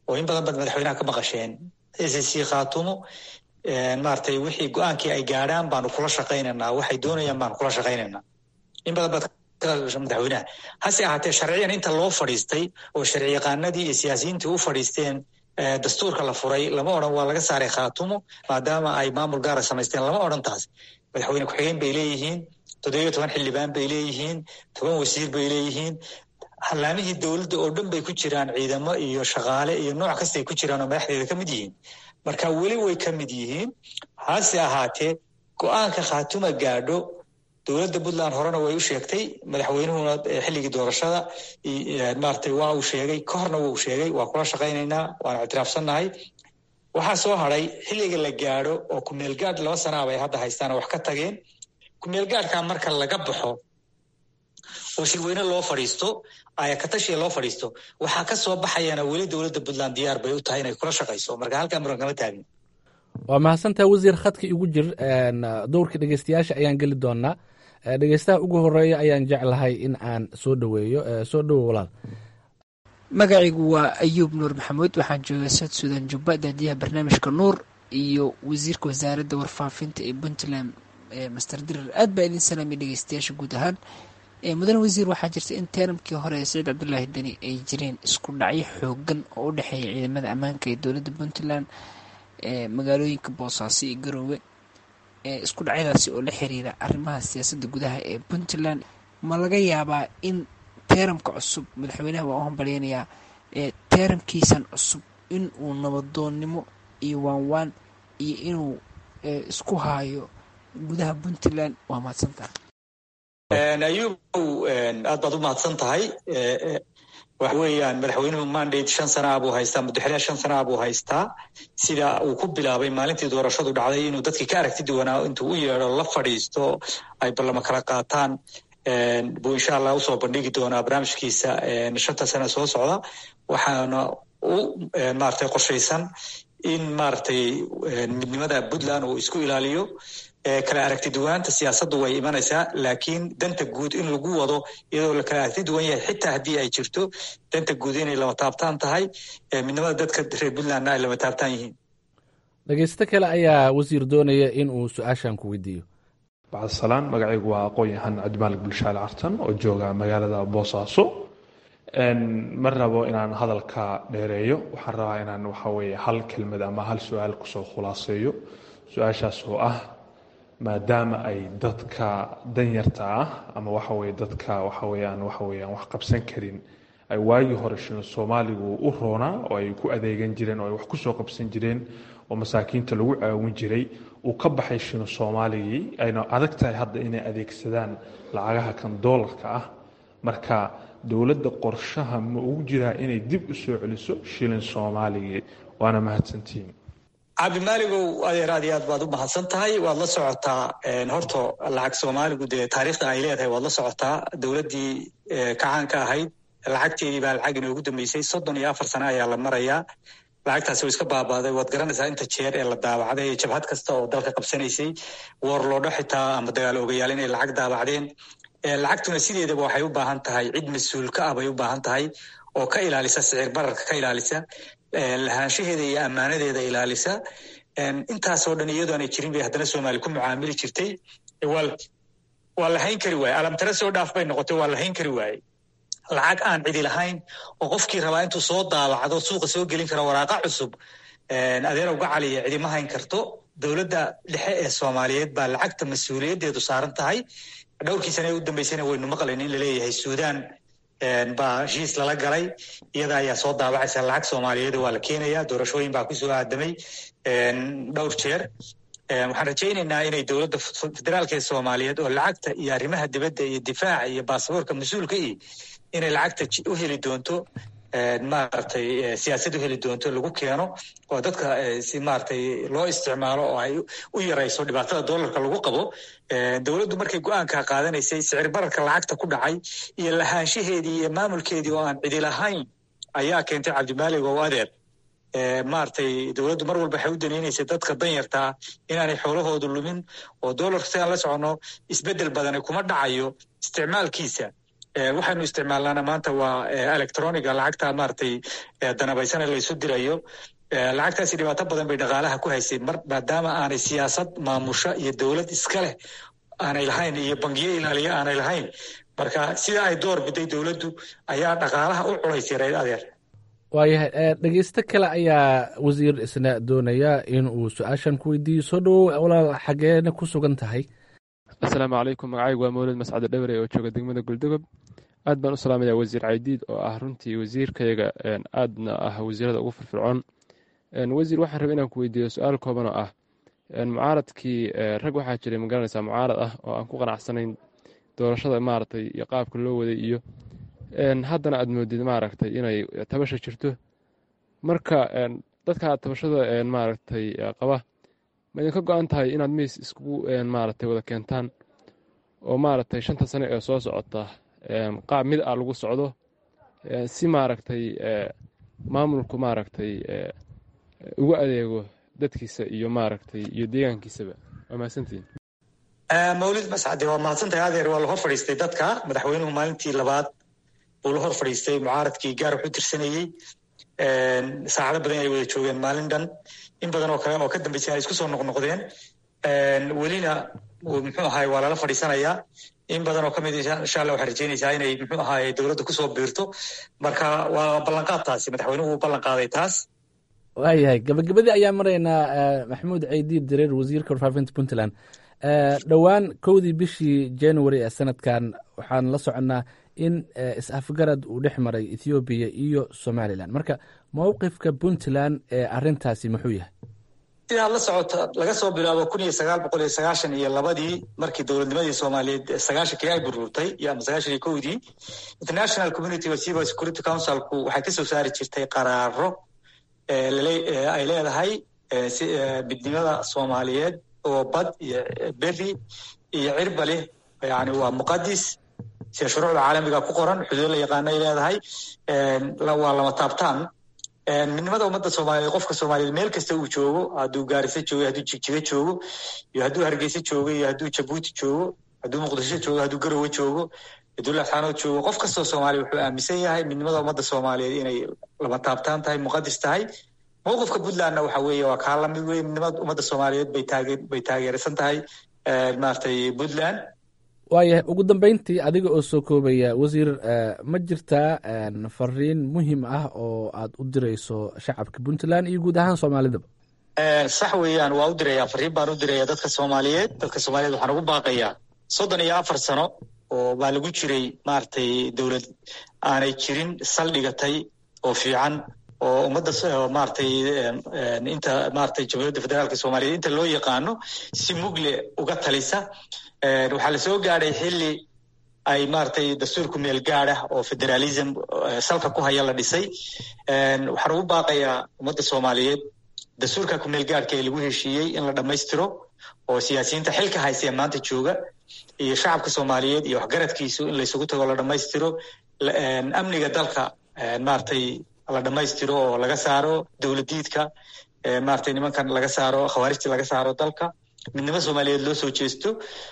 oo in badan baad madaxweynaha ka maqasheen s c khaatumo maaragtay wixii go-aankii ay gaadhaan baanu kula shaqaynaynaa waxay doonayaan baanu kula shaqaynaynaa in badan baad madaxweynaha hase ahaatee sharciyan inta loo fadhiistay oo sharci yaqaanadii iyo siyaasiyiintii u fadhiisteen dastuurka la furay lama odhan waa laga saaray khaatumo maadaama ay maamul gaara samaysteen lama odhan taas madaxweyne ku-xigeen bay leeyihiin toddobiyo toban xildhibaan bay leeyihiin toban wasiir bay leeyihiin hallaamihii dowladda oo dhan bay ku jiraan ciidamo iyo shaqaale iyo nooc kastay ku jiraan oo madaxdeeda ka mid yihiin marka weli way ka mid yihiin hase ahaatee go-aanka khaatuma gaadho dowladda puntland horena way u sheegtay madaxweynuhuna xilligii doorashada maaragtay waa uu sheegay ka horna wuu sheegay waa kula shaqaynaynaa waana ictiraafsannahay waxaa soo hadray xilliga la gaadho oo kumeelgaadh laba sanaa bay hadda haystaan wax ka tageen kumeelgaadhkaa marka laga baxo oo shirweyne loo fadhiisto ayakatashiya loo fadhiisto waxaa ka soo baxayana weli dowladda puntland diyaar bay u tahay inay kula shaqayso marka halkaa muran kama taagin waa mahadsantaha wasiir khadka igu jir dowrka dhegeystayaasha ayaan geli doonaa dhegeystaha ugu horeeya ayaan jeclahay in aan soo dhoweeyo soo dhowo walaal magacaygu waa ayuub nuur maxamuud waxaan joogaa south suudan jubba daadiyaha barnaamijka nuur iyo wasiirka wasaaradda warfaafinta ee puntland master dirar aad baa idin salaamay dhegeystayaasha guud ahaan mudane wasiir waxaa jirta in teeramkii hore ee saciid cabdulaahi deni ay jireen isku dhacyo xoogan oo u dhexeeya ciidamada ammaanka ee dowladda puntland magaalooyinka boosaaso iyo garoowe isku dhacyadaasi oo la xiriira arrimaha siyaasadda gudaha ee puntland ma laga yaabaa in teeramka cusub madaxweynaha waa u hambalyeynayaa teeramkiisan cusub in uu nabadoonnimo iyo waanwaan iyo inuu isku haayo gudaha puntland waa mahadsantaha ayuubow aad baad u mahadsan tahay waxa weeyaan madaxweynuhu mandate shan sanaa buu haystaa muddaxilyaa shan sanaa buu haystaa sida uu ku bilaabay maalintii doorashadu dhacday inuu dadkii ka aragti duwanaa intuu u yeedho la fadhiisto ay ballamo kala qaataan buu insha allah usoo bandhigi doonaa barnaamijkiisa shanta sane soo socda waxaana u maaragtay qorshaysan in maaragtay midnimada puntland uu isku ilaaliyo kala aragti duwanaanta siyaasaddu way imanaysaa laakiin danta guud in lagu wado iyadoo la kala aragti duwan yahay xitaa haddii ay jirto danta guud inay lama taabtaan tahay midnimada dadka reer puntlandna ay lama taabtaan yihiin dhegeysto kale ayaa wasiir doonaya in uu su-aashan ku weydiiyo bacdsalaan magacaygu waa aqoon-yahan cabdimaalig bulshaale cartan oo jooga magaalada boosaaso ma rabo inaan hadalka dheereeyo waxaan rabaa inaan waxaweye hal kelmad ama hal su-aal kusoo khulaaseeyo su-aashaas oo ah maadaama ay dadka danyarta ah ama waxaweye dadka waxaweyaan waxaweyaan wax qabsan karin ay waagii hore shilin soomaaligu u roonaa oo ay ku adeegan jireen oo ay wax kusoo qabsan jireen oo masaakiinta lagu caawin jiray uu ka baxay shilin soomaaligii ayna adag tahay hadda inay adeegsadaan lacagaha kan doolarka ah marka dowladda qorshaha ma ugu jiraa inay dib u soo celiso shilin soomaaligii waana mahadsantihiin cabdimaaligow adeer aad iyo aad baad u mahadsan tahay waad la socotaa horta lacag soomaaligu dee taariikhda ay leedahay waad la socotaa dowladdii kacaanka ahayd lacagteedii baa lacag inoogu dambeysay soddon iyo afar sano ayaa la marayaa lacagtaasi way iska baabaaday waad garanaysaa inta jeer ee la daabacday ee jabhad kasta oo dalka qabsanaysay woorloodho xitaa ama dagaal ogayaal inay lacag daabacdeen lacagtuna sideedaba waxay u baahan tahay cid mas-uul ka ah bay u baahan tahay oo ka ilaalisa sicir bararka ka ilaalisa lahaanshaheeda iyo ammaanadeeda ilaalisa intaasoo dhan iyadoo aanay jirin bay haddana soomaali ku mucaamili jirtay waa la hayn kari waaye alamtare soo dhaaf bay noqotay waa la hayn kari waaye lacag aan cidi lahayn oo qofkii rabaa intuu soo daabacdo suuqa soo gelin kara waraaqa cusub adeerow gacaliya cidima hayn karto dowladda dhexe ee soomaaliyeed baa lacagta mas-uuliyaddeedu saaran tahay dhowrkii sane ee u dambeysana waynu maqlayn in laleeyahay suudaan baa heshiis lala galay iyada ayaa soo daabacaysa lacag soomaaliyeed waa la keenaya doorashooyin baa kusoo aadamay dhowr jeer waxaan rajaynaynaa inay dowladda federaalka ee soomaaliyeed oo lacagta iyo arrimaha dibadda iyo difaaca iyo baasaboorka mas-uulka iyo inay lacagta u heli doonto maaragtay siyaasad u heli doonto lagu keeno oo dadka si maaragtay loo isticmaalo oo ay u yarayso dhibaatada doolarka lagu qabo dowladdu markay go-aanka qaadanaysay sicir bararka lacagta ku dhacay iyo lahaanshaheedii iyo maamulkeedii oo aan cidi lahayn ayaa keentay cabdimaalig oo adeer maaragtay dowladdu mar walba waxay u danaynaysay dadka danyartaa inaanay xoolahoodu lumin oo doolarka si aan la soconno isbeddel badani kuma dhacayo isticmaalkiisa waxaynu isticmaalnaana maanta waa electroniga lacagta maaragtay danabaysana laysu dirayo lacagtaasi dhibaato badan bay dhaqaalaha ku haysay mar maadaama aanay siyaasad maamusho iyo dowlad iska leh aanay lahayn iyo bangiyo ilaaliya aanay lahayn marka sida ay door biday dowladdu ayaa dhaqaalaha u culaysay reer adeer waayahay dhegeysto kale ayaa wasiir isna doonaya in uu su-aashan ku weydiiyo soo dhowow walaal xageena ku sugan tahay asalaamu calaykum magacaygu waa mawlid mascade dhawre oo jooga degmada guldogob aad baan u salaamaya wasiir caydiid oo ah runtii wasiirkayga aadna ah wasiirada ugu firfircoon wasiir waxaan rabay inaan ku weydiiyo su-aal kooban oo ah mucaaradkii rag waxaa jiray magaranaysaa mucaarad ah oo aan ku qanacsanayn doorashada maaragtay iyo qaabka loo waday iyo haddana aad moodid maaragtay inay tabasha jirto marka dadka tabashada maaragtay qaba ma idinka go-an tahay inaad miis iskugu maaragtay wada keentaan oo maaragtay shanta sane ee soo socota qaab mid ah lagu socdo si maaragtay maamulku maaragtay ugu adeego dadkiisa iyo maaragtay iyo deegaankiisaba waa mahadsantihin mawlid mascade waa mahadsantahay adeer waa la hor fadhiistay dadka madaxweynuhu maalintii labaad uu la hor fadhiistay mucaaradkii gaar wax u tirsanayey saacado badan ay wada joogeen maalin dhan in badan oo kale oo ka dambeysay ay isku soo noqnoqdeen welina muxuu ahaay waa lala fadhiisanayaa in badan oo ka mid insha allah waxaa rajeynaysaa inay muxuu ahaay dowladda kusoo biirto marka waa ballanqaad taasi madaxweynuhu uu ballan qaaday taas waayahay gabagabadii ayaa maraynaa maxamuud ceydiid direer wasiirka warfaafinta puntland dhowaan kowdii bishii january ee sanadkan waxaan la soconnaa in is-afgarad uu dhex maray ethoobiya iyo somalilan marka mowqifka puntland ee arintaasi muxuu yahay sidaad la socota laga soo bilaabo kun iyo sagaal boqol iyo sagaashan iyo labadii markii dowladnimadii soomaaliyeed sagaashankii ay burburtay iyo ama sagaashan iyo kowdii international community wasiba security councilku waxay kasoo saari jirtay qaraaro ay leedahay midnimada soomaaliyeed oo bad iyo beri iyo cirba leh yani waa muqadis sida shuruucda caalamiga ku qoran xuduud la yaqaano ay leedahay waa lama taabtaan midnimada ummadda soomaaliyeed qofka soomaaliyeed meel kasta uu joogo hadduu gaarisa joogo hadduu jigjiga joogo iyo hadduu hargeysa joogo iyo hadduu jabuuti joogo hadduu muqdisho joogo hadduu garowe joogo hadduu laxaanood joogo qof kastoo soomaaliya wuxuu aaminsan yahay midnimada ummadda soomaaliyeed inay lama taabtaan tahay muqadis tahay mowqifka puntlandna waxa weeye waa kaa lamid weye midnimada ummadda soomaaliyeed bay taage bay taageersan tahay maaragtay puntland waayahay ugu dambeyntii adiga oo soo koobaya wasiir ma jirtaa fariin muhiim ah oo aad u dirayso shacabka puntland iyo guud ahaan soomaalidaba sax weeyaan waa u diraya fariin baan u diraya dadka soomaaliyeed dadka soomaaliyeed waxaan ugu baaqayaa soddon iyo afar sano oo baa lagu jiray maaragtay dowlad aanay jirin saldhigatay oo fiican oo ummadda maaragtay inta maaragtay jamhuuriyadda federaalka soomaaliyeed inta loo yaqaano si mugle uga talisa waxaa lasoo gaadhay xilli ay maaragtay dastuurku meel gaadha oo federalism salka ku haya la dhisay waxaan ugu baaqayaa ummadda soomaaliyeed dastuurka ku meel gaadhka ee lagu heshiiyey in la dhammaystiro oo siyaasiyiinta xilka haysa ee maanta jooga iyo shacabka soomaaliyeed iyo waxgaradkiisu in laysugu tago la dhammaystiro amniga dalka maaragtay la dhammaystiro oo laga saaro dowladiidka maaragtay nimankan laga saaro khawaarijta laga saaro dalka midnimo soomaaliyeed loo soo jeesto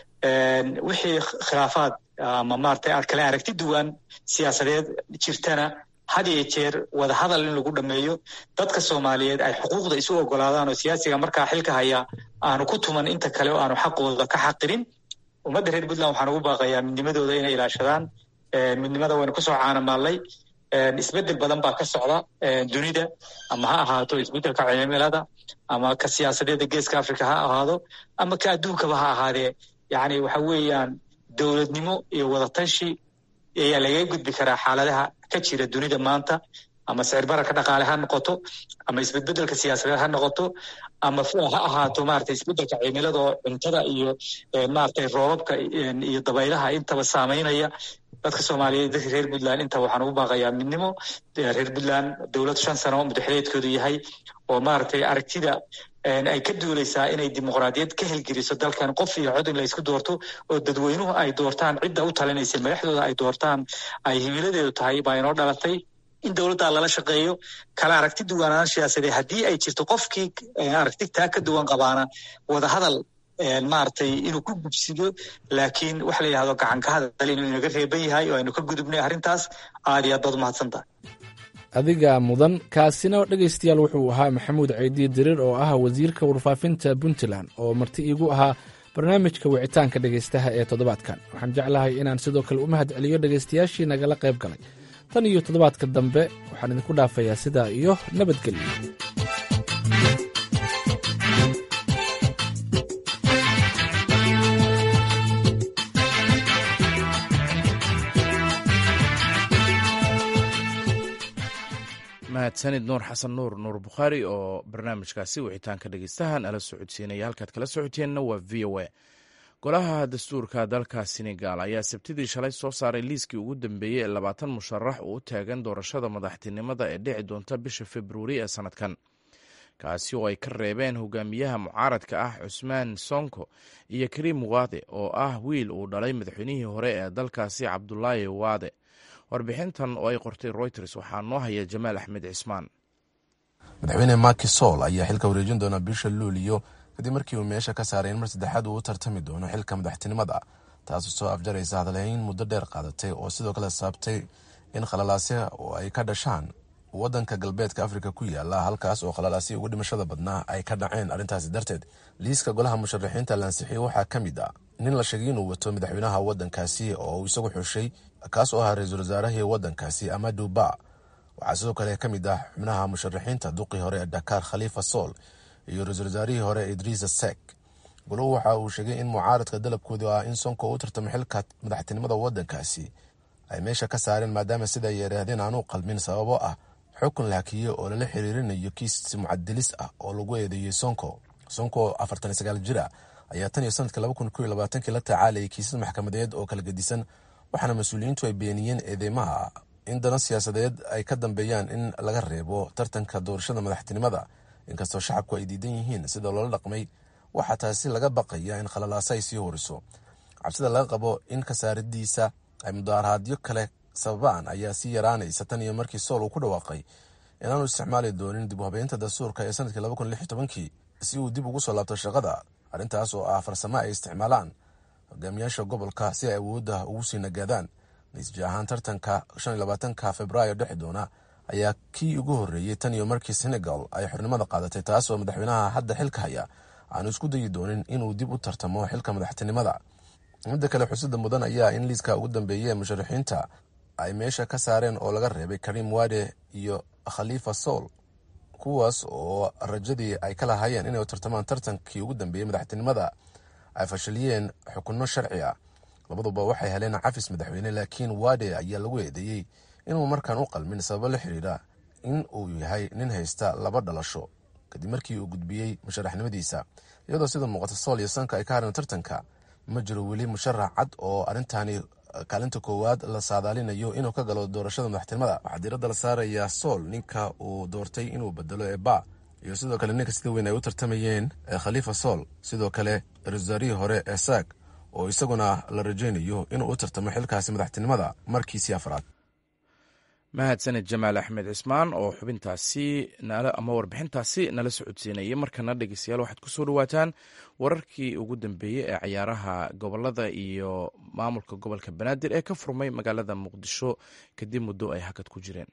wixii khilaafaad ama maaragtay aad kale aragti duwan siyaasadeed jirtana had iyo jeer wada hadal in lagu dhameeyo dadka soomaaliyeed ay xuquuqda isu ogolaadaan oo siyaasiga markaa xilka haya aanu ku tuman inta kale oo aanu xaqooda ka xaqirin ummadda reer puntland waxaan ugu baaqayaa midnimadooda inay ilaashadaan midnimada waynu kusoo caanamaallay isbedel badan baa ka socda dunida ama ha ahaato isbedelka cimilada ama ka siyaasadeeda geeska africa ha ahaado ama ka adduunkaba ha ahaadee yani waxa weeyaan dowladnimo iyo wadatashi ayaa lagaga gudbi karaa xaaladaha ka jira dunida maanta ama sicir bararka dhaqaale ha noqoto ama isbedbedelka siyaasadeed ha noqoto ama ha ahaato maarata isbedelka cimilada oo cuntada iyo maaragtay roobabka iyo dabaylaha intaba saameynaya dadka soomaaliyeed dadka reer puntland inta waxaan ugu baaqayaa midnimo reer puntland dowlad shan sano madaxweedkoodu yahay oo maaragtay aragtida ay ka duuleysaa inay dimuqraadiyad ka helgeliso dalkan qof iyo cod in la isku doorto oo dadweynuhu ay doortaan cidda u talinaysa madaxdooda ay doortaan ay himiladeedu tahay baa inoo dhalatay in dowladdaa lala shaqeeyo kala aragti duwanaan siyaasadee haddii ay jirto qofkii aragti taa ka duwan qabaana wadahadal maaragtay inuu ku gubsido laakiin waxa la yidhahdo gacanka hadal inuu inaga reeban yahay oo aynu ka gudubnay arrintaas aad iyo aad baad umahadsan tahay adiga mudan kaasina dhegaystayaal wuxuu ahaa maxamuud ceydiye diriir oo ah wasiirka warfaafinta puntland oo marti iigu ahaa barnaamijka wicitaanka dhegaystaha ee toddobaadkan waxaan jeclahay inaan sidoo kale u mahad celiyo dhegaystayaashii nagala qayb galay tan iyo toddobaadka dambe waxaan idinku dhaafayaa sidaa iyo nabadgelyo mahadsanid nuur xasan nuur nuur bukhaari oo barnaamijkaasi wicitaanka dhegeystaha nala socodsiinaya halkaad kala socoteenna waa v o a golaha dastuurka dalka senegal ayaa sabtidii shalay soo saaray liiskii ugu dambeeyey ee labaatan musharax oo u taagan doorashada madaxtinimada ee dhici doonta bisha februari ee sanadkan kaasi oo ay ka reebeen hogaamiyaha mucaaradka ah cusmaan sonko iyo kariim waade oo ah wiil uu dhalay madaxweynihii hore ee dalkaasi cabdulaahi waade warbixintan oo ay qortay reuters waxaa noo haya jamaal axmed cismaan madaxweyne maki sol ayaa xilka wareejin doona bisha luuliyo kadib markii uu meesha ka saaray in mar saddexaad uu u tartami doono xilka madaxtinimada taasoo soo afjaraysa hadalhayn muddo dheer qaadatay oo sidoo kale saabtay in khalalaasya oo ay ka dhashaan wadanka galbeedka afrika ku yaala halkaas oo khalalaasya ugu dhimashada badnaa ay ka dhaceen arrintaasi darteed liiska golaha musharaxiinta laansixiye waxaa ka mid a nin la sheegay inuu wato madaxweynaha wadankaasi oo uu isagu xushay kaas oo ahaa ra-iisul wasaarahii wadankaasi amadu ba waxaa sidoo kale ka mid ah xubnaha musharaxiinta duqii hore ee dakar khalifa sool iyo ra-iisul wasaarihii hore idriisa sek goluhu waxa uu sheegay in mucaaradka dalabkoodu ah in sonko u tartamo xilka madaxtinimada wadankaasi ay meesha ka saareen maadaama sida ay yidhaahdeen aanu qalmin sababo ah xukun la hakiye oo lala xiriirinayo kiis mucadilis ah oo lagu eedeeyey sonko sonko afartan sagaal jira ayaa tan iyo sanadka laba kun ko iyo labaatankii la tacaalayay kiisas maxkamadeed oo kala gedisan waxaana mas-uuliyiintu ay beeniyeen eedeymaha in dana siyaasadeed ay ka dambeeyaan in laga reebo tartanka doorashada madaxtinimada inkastoo shacabku ay diidan yihiin sida loola dhaqmay waxaa taasi laga baqaya in khalalaasa ay sii horiso cabsida laga qabo in kasaaradiisa ay mudaarahaadyo kale sababaan ayaa sii yaraanaysa tan iyo markii sool uu ku dhawaaqay inaanu isticmaali doonin dib u habeynta dastuurka ee sanadkii laba kun lix iyo tobankii si uu dib ugu soo laabto shaqada arrintaas oo ah farsamo ay isticmaalaan hogaamiyaasha gobolka si ay awoodda ugu sii nagaadaan natiija ahaan tartanka shan iyo labaatanka februaayo dhexi doona ayaa kii ugu horreeyey tan iyo markii senegal ay xornimada qaadatay taas oo madaxweynaha hadda xilka haya aanu isku dayi doonin inuu dib u tartamo xilka madaxtinimada midda kale xusida mudan ayaa in liiska ugu dambeeya ee musharaxiinta ay meesha ka saareen oo laga reebay karim wade iyo khalifa sool kuwaas oo rajadii ay ka lahaayeen inay tartamaan tartankii ugu dambeeyey madaxtinimada ay fashiliyeen xukunno sharci ah labaduba waxay heleen cafis madaxweyne laakiin wade ayaa lagu eedeeyey inuu markaan u qalmin sababo la xiriira in uu yahay nin haysta laba dhalasho kadib markii uu gudbiyey musharaxnimadiisa iyadoo sida muuqata sool iyo sanka ay ka hareen tartanka ma jiro weli musharax cad oo arrintaani kaalinta koowaad la saadaalinayo inuu ka galo doorashada madaxtinimada waxaa diiradda la saarayaa sool ninka uu doortay inuu bedelo ee ba iyo sidoo kale ninka sida weyn ay u tartamayeen ee khalifa sool sidoo kale ra-iisul hore ee saag oo isaguna la rajaynayo inuu u tartamo xilkaasi madaxtinimada markiisii afraad mahadsaned jamaal axmed cismaan oo xubintaasi ama warbixintaasi nala socodsiinayay markana dhegeystayaal waxaad kusoo dhawaataan wararkii ugu dambeeyey ee cayaaraha gobolada iyo maamulka gobolka banaadir ee ka furmay magaalada muqdisho kadib muddo ay hakad ku jireen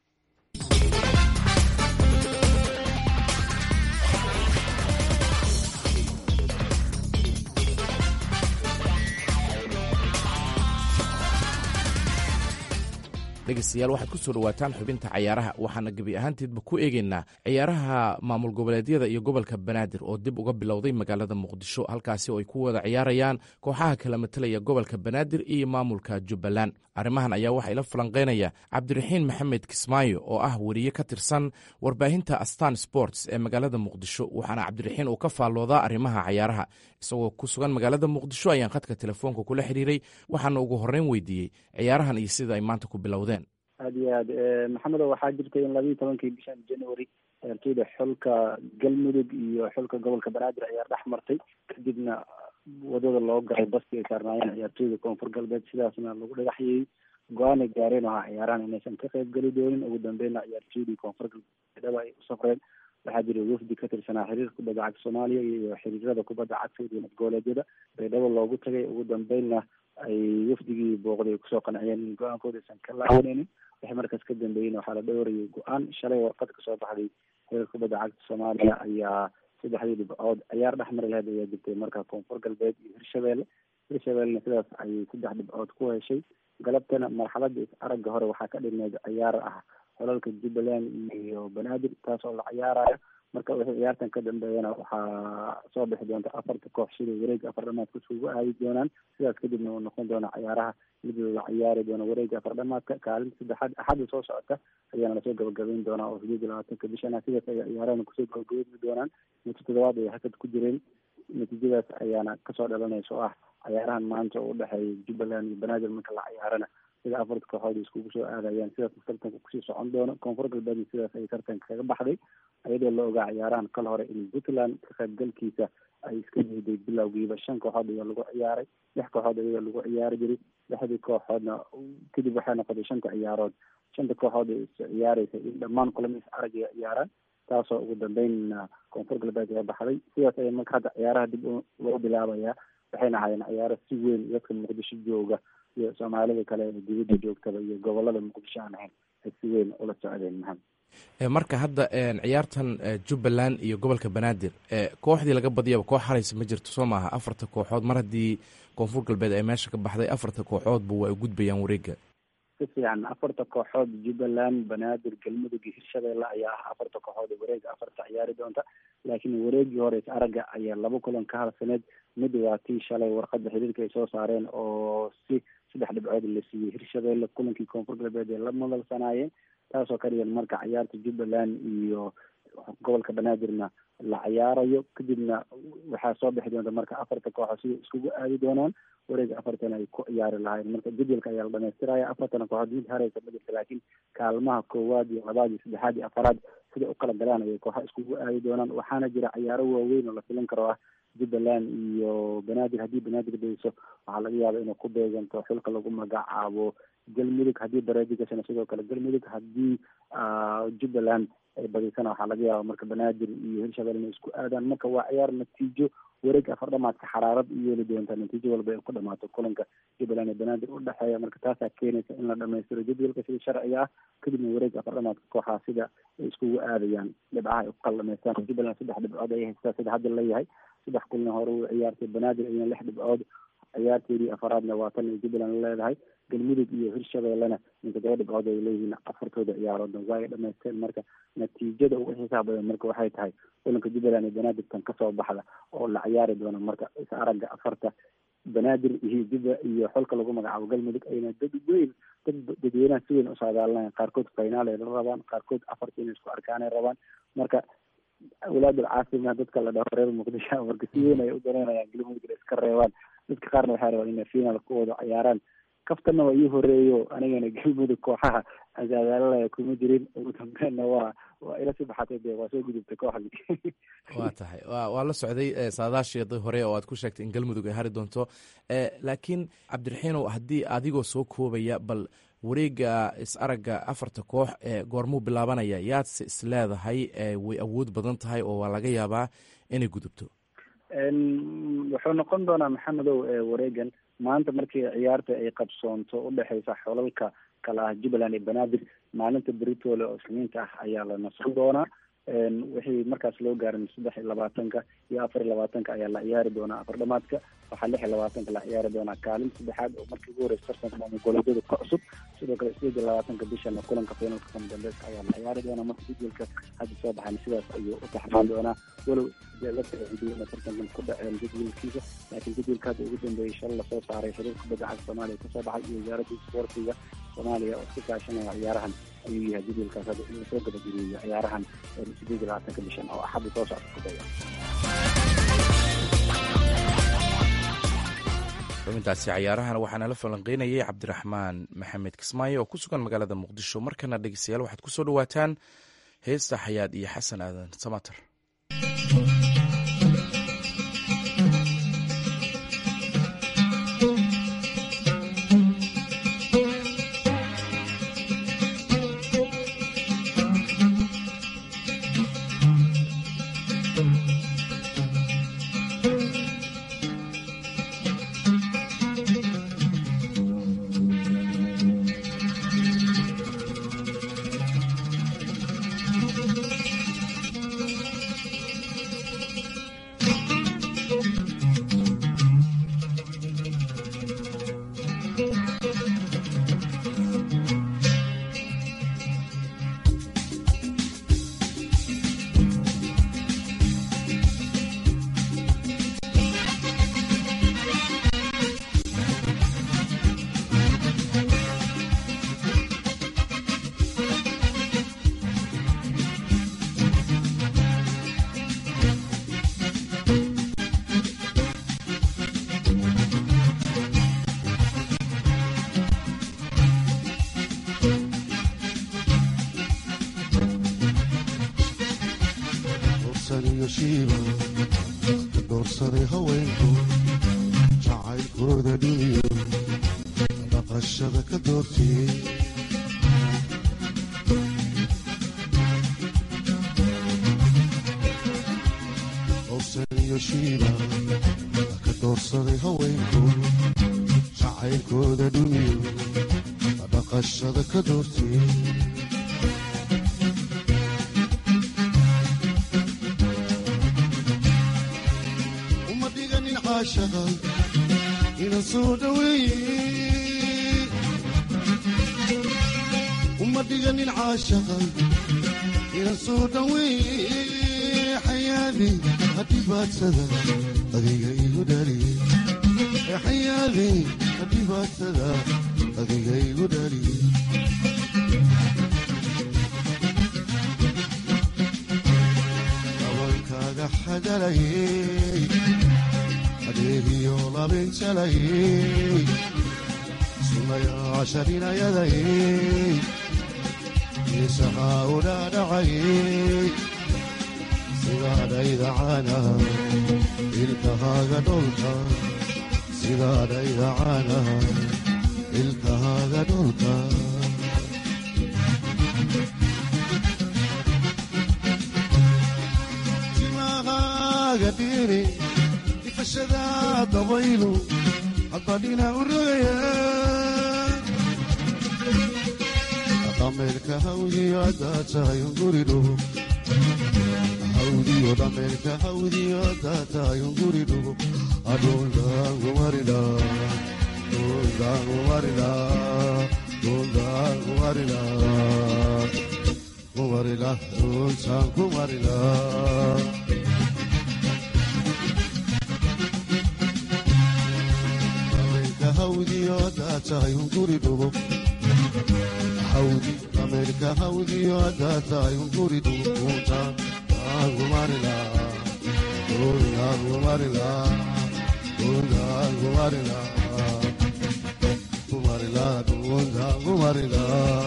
dhegeystayaal waxaad kusoo dhawaataan xubinta cayaaraha waxaana gebi ahaanteedba ku eegeynaa ciyaaraha maamul goboleedyada iyo gobolka banaadir oo dib uga bilowday magaalada muqdisho halkaasi oo ay ku wada ciyaarayaan kooxaha kala matelaya gobolka banaadir iyo maamulka jubbaland arrimahan ayaa waxaa ila falanqeynaya cabdiraxiin maxamed kismaayo oo ah weriye ka tirsan warbaahinta astan sports ee magaalada muqdisho waxaana cabdiraxiin uu ka faalloodaa arrimaha cayaaraha isagoo ku sugan magaalada muqdisho ayaan khadka telefoonka kula xiriiray waxaana ugu horreyn weydiiyey ciyaarahan iyo sida ay maanta ku bilowdeen aad iyo aad maxamedo waxaa jirtay in labiiyi tobankii bishan january ciyaartooyda xulka galmudug iyo xulka gobolka banaadir ayaa dhex martay kadibna wadada loo galay baskii ay saarnaayeen ciyaartooyda koonfur galbeed sidaasna lagu dhagaxyayey go-aanay gaareen oo ah ciyaarahan inaysan ka qayb geli doonin ugu dambeynna ciyaartooydii koonfur galbeed dhaba ay u safreen waxaa jira wafdi ka tirsanaa xiriirka kubadda cagta soomaaliya iyo xiriirada kubadda cagta iyo dowlad goboleedyada baydhabo loogu tagay ugu dambeynna ay wafdigii booqday ay kusoo qanciyeen in go-aankooda aysan ka laawaneynin wixii markaas ka dambeeyeyna waxaa la dhowrayay go-aan shalay warqad kasoo baxday xiriirka kubadda cagta soomaaliya ayaa saddexdii dhibcood ciyaar dhexmari lahayd ayaa jirtay marka koonfur galbeed iyo hirshabeelle hirshabeellena sidaas ayay saddex dhibcood ku heshay galabtana marxaladda is aragga hore waxaa ka dhineed ciyaar ah xolalka jubbaland iyo banaadir taas oo la ciyaarayo marka wixii ciyaartan ka dambeeyana waxaa soo bixi doonta afarta koox sida wareega afar dhamaadka isugu aadi doonaan sidaas kadibna uu noqon doona ciyaaraha mid la ciyaari doono wareega afar dhamaadka kaalinta saddexaad axadda soo socota ayaana lasoo gabagabeyn doonaa oo sideed iyo labaatanka bishana sidaas ay ciyaarahana kusoo gabagabeyn doonaan muddo toddobaad ay hakad ku jireen natiijadaas ayaana kasoo dhalanaysa oo ah ciyaarahan maanta oo udhexeeya jubbaland iyo banaadir marka la ciyaarana sida afarta kooxood iskugu soo aadayaan sidaas tartanka kusii socon doono koonfur galbeedna sidaas ay tartanka kaga baxday iyadoo la ogaa ciyaarahan kal hore in puntland ka qaybgalkiisa ay iska diiday bilowgiiba shan kooxood ayaa lagu ciyaaray lix kooxood iyadoo lagu ciyaari jiray lixdii kooxoodna kadib waxay noqotay shanta ciyaarood shanta kooxood ee is ciyaareysa in dhammaan kulama is arag ay ciyaaraan taasoo ugu dambeynna koonfur galbeed ayaa baxday sidaas ayaa marka hadda ciyaaraha dib loo bilaabayaa waxayna ahaayeen ciyaaro si weyn dadka muqdisho jooga iyo soomaalida kale ee dibadda joogtaba iyo gobolada muqdisho aan ahayn ay si weyn ula socdeen maxamed marka hadda ciyaartan jubbaland iyo gobolka banaadir kooxdii laga badiyaba koox haraysa ma jirto soo maaha afarta kooxood mar haddii koonfur galbeed ay meesha ka baxday afarta kooxoodba waa ay gudbayaan wareega si fiican afarta kooxood jubbaland banaadir galmudug iyo hirshabeelle ayaa ah afarta kooxood ee wareega afarta ciyaari doonta laakiin wareegii hore is aragga ayaa laba kulan ka harsaneed mid waa tii shalay warqadda xiriirka ay soo saareen oo si saddex dhibcood la siiyey hirshabeelle kulankii koonfur galbeed ee la madalsanaayeen taasoo ka dhigan marka ciyaarta jubbaland iyo gobolka banaadirna la ciyaarayo kadibna waxaa soo bixi doonta marka afarta kooxood sida iskugu aadi doonaan wareega afartana ay ku ciyaari lahayn marka jadwalka ayaa la dhamaystiraya afartana kooxood mid hareysa ma jirta laakiin kaalmaha koowaad iyo labaad iyo saddexaad iyo afaraad sida u kala galaan ayay kooxo iskugu aadi doonaan waxaana jira ciyaaro waaweyn oo la filan karo ah jubbaland iyo banaadir haddii banaadir dayso waxaa laga yaaba inay ku beeganto xulka lagu magacaabo galmudug haddii bareedi gashana sidoo kale galmudug haddii jubbaland ay badisana waxaa laga yaaba marka banaadir iyo hirshabelle inay isku aadaan marka waa ciyaar natiijo wareeg afar dhamaadka xaraarad u yeeli doonta natiijo walba ay ku dhamaato kulanka jubbaland iyo banaadir udhexeeya marka taasaa keenaysa in la dhamaystiro jadwalka sida sharciga ah kadibna wareeg afar dhamaadka kooxaha sida ay iskugu aadayaan dhibcaha ay ku kala dhamaystaan jubbaland saddex dhibcood ay haystaa sida hadda leeyahay saddex kulna hore u ciyaartay banaadir iyana lix dhibcood ciyaarteedii afaraadna waa tan ay jubbaland leedahay galmudug iyo hirshabellena in toddoba dhibcood ay leeyihiin afartooda ciyaaroodna waa ay dhamaysteen marka natiijada ugu xisaab badan marka waxay tahay kulanka jubbaland iyo banaadirtan kasoo baxda oo la ciyaari doono marka is aragga afarta banaadir iyo jubba iyo xolka lagu magacaabo galmudug ayna dad weyn dad dadweynaha si weyn usaadaalinayan qaarkood finaal ay la rabaan qaarkood afarta inay isku arkaanay rabaan marka awlaad alcaasima dadka la dhaho reer muqdisho marka si weyn ay u danaynayaan galmudug iska reebaan dadka qaarna waxay rabaan inay final ku wada ciyaaraan kaftanna waa ii horeeyo anigana galmudug kooxaha asaadaalalaya kuma jirin ugu dambeenna waa waa ila sii baxatay de waa soo gudubtay kooxdii waa tahay wa waa la socday saadaasheeda hore oo aad ku sheegtay in galmudug ay hari doonto laakiin cabdiraxiinow haddii adigoo soo koobaya bal wareega is aragga afarta koox ee goormuu bilaabanaya yaadse is leedahay way awood badan tahay oo waa laga yaabaa inay gudubto wuxuu noqon doonaa maxamedow wareegan maanta markii ciyaarta ay qabsoonto udhexeysa xolalka kala ah jubbaland iyo banaadir maalinta beritoole oo isniinta ah ayaa la nasan doonaa wixii markaas loo gaarin saddex iyo labaatanka iyo afar iyo labaatanka ayaa la ciyaari doonaa afar dhamaadka waxaa lix iyo labaatanka la ciyaari doonaa kaalin saddexaad oo markii ugu horeysa tartanka maamulgoleedyada ka cusub sidoo kale sideed iyo labaatanka bishana kulanka finalka kama dambeeska ayaa la ciyaari doonaa marka jadwalka hadda soo baxan sidaas ayuu u taxmaan doonaa walow la taciidiyeyna tartankan ku dhaceen jadwalkiisa laakiin jadwalka hadda ugu dambeeyey shal lasoo saaray xiriirka kubadda cagta soomaaliya kasoo baxay iyo wasaaradda isboortiga soomaaliya oo iska kaashanaya ciyaarahan ayuu yahay jadwalkaas hadda in lasoo gabageliyeyo ciyaarahan sideed iyo labaatanka bishan oo axadda soo socda ku daya xubintaasi cayaarahana waxaana la falanqeynayay cabdiraxmaan maxamed kismaayo oo ku sugan magaalada muqdisho markana dhegeystayaal waxaad ku soo dhawaataan heesta xayaad iyo xasan aadan samater shiiba ka doorsaday haweenku jacaylkooda dhumiyo dhaqashada ka doortiyey howsan iyo shiiba ka doorsaday haweenku jacaylkooda dhumiyo dhaqashada ka doortiyey uma dhiganin caashaqa inan soo dhaweeye uma dhiganin caashaqa inan soo dhaweeye xayaadi hadhibaadsada adiga igu dhaliye xayaadi hadhibaadsada adiga igu dhaliye abankaaga xagalayey adeegiyo labinjalayey sunayaasharinayadayey isahaa u dhaadhacayey sidaadhayda caanaha ilkahaaga dholka sidaadhayda caanaha ilkahaaga dholka timahaaga dhiiri ifashada dabaylu haddadhina u rogaya dhameerka hawdiyo haddaa tahay unguridhugo hawdiyo dhameerka hawdiyo haddaa tahay unguridhugo adhuldaangumarila dhuldaangumarila dhuldaangumarila kumarila dhultaan kumarila dhameerka hawdiyo haddaa tahay unguridhugo hawdi dhameerka hawdiyo haddaa tahay unguridhugo dhultaan kumarila dhultaan kumarila dhultaan kumarila kumarila dhultaan kumarila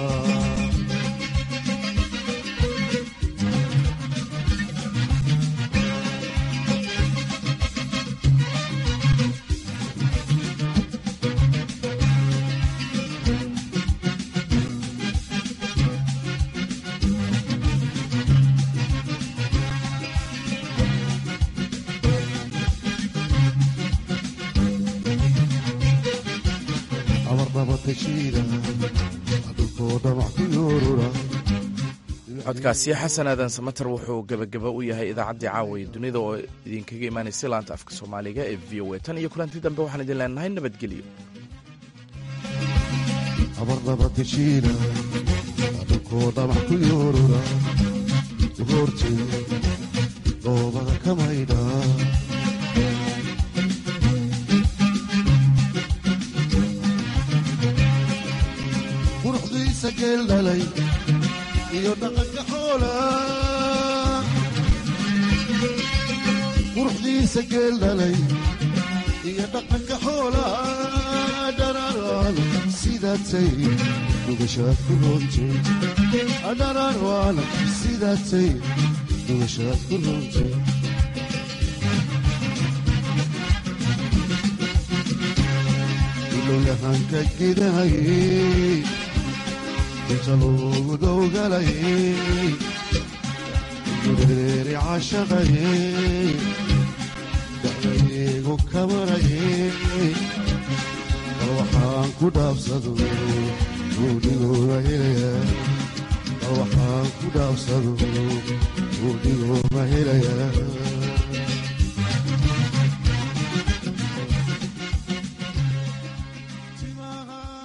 codkaasi xasan aadan samater wuxuu gebagaba u yahay idaacaddii caawa dunida oo idinkaga imaanaysa laanta afka soomaaliga ee v o a tan iyo kulanti dambe waxaan idin leenahay nabadgelyo abarnabadeshiina adhunkoo dhamac ku yoorura hortay dhoobada ka maydha quruxdiisa geel dhalay iyo dhaqanka xoola quruxdiisa geel dhalay iyo dhaqanka xoola dhararaan sidaatay dhugashaad ku roontay dhararaan sidaatay dhugashaad ku roontay ilowyahanka gidahayey inta loogu dowgalayey gureeri cashaqayey dacdaygu kamarayey bal waxaan ku dhaabsado guudhigooda helaya bal waxaan ku dhaabsado guudhigooda helaya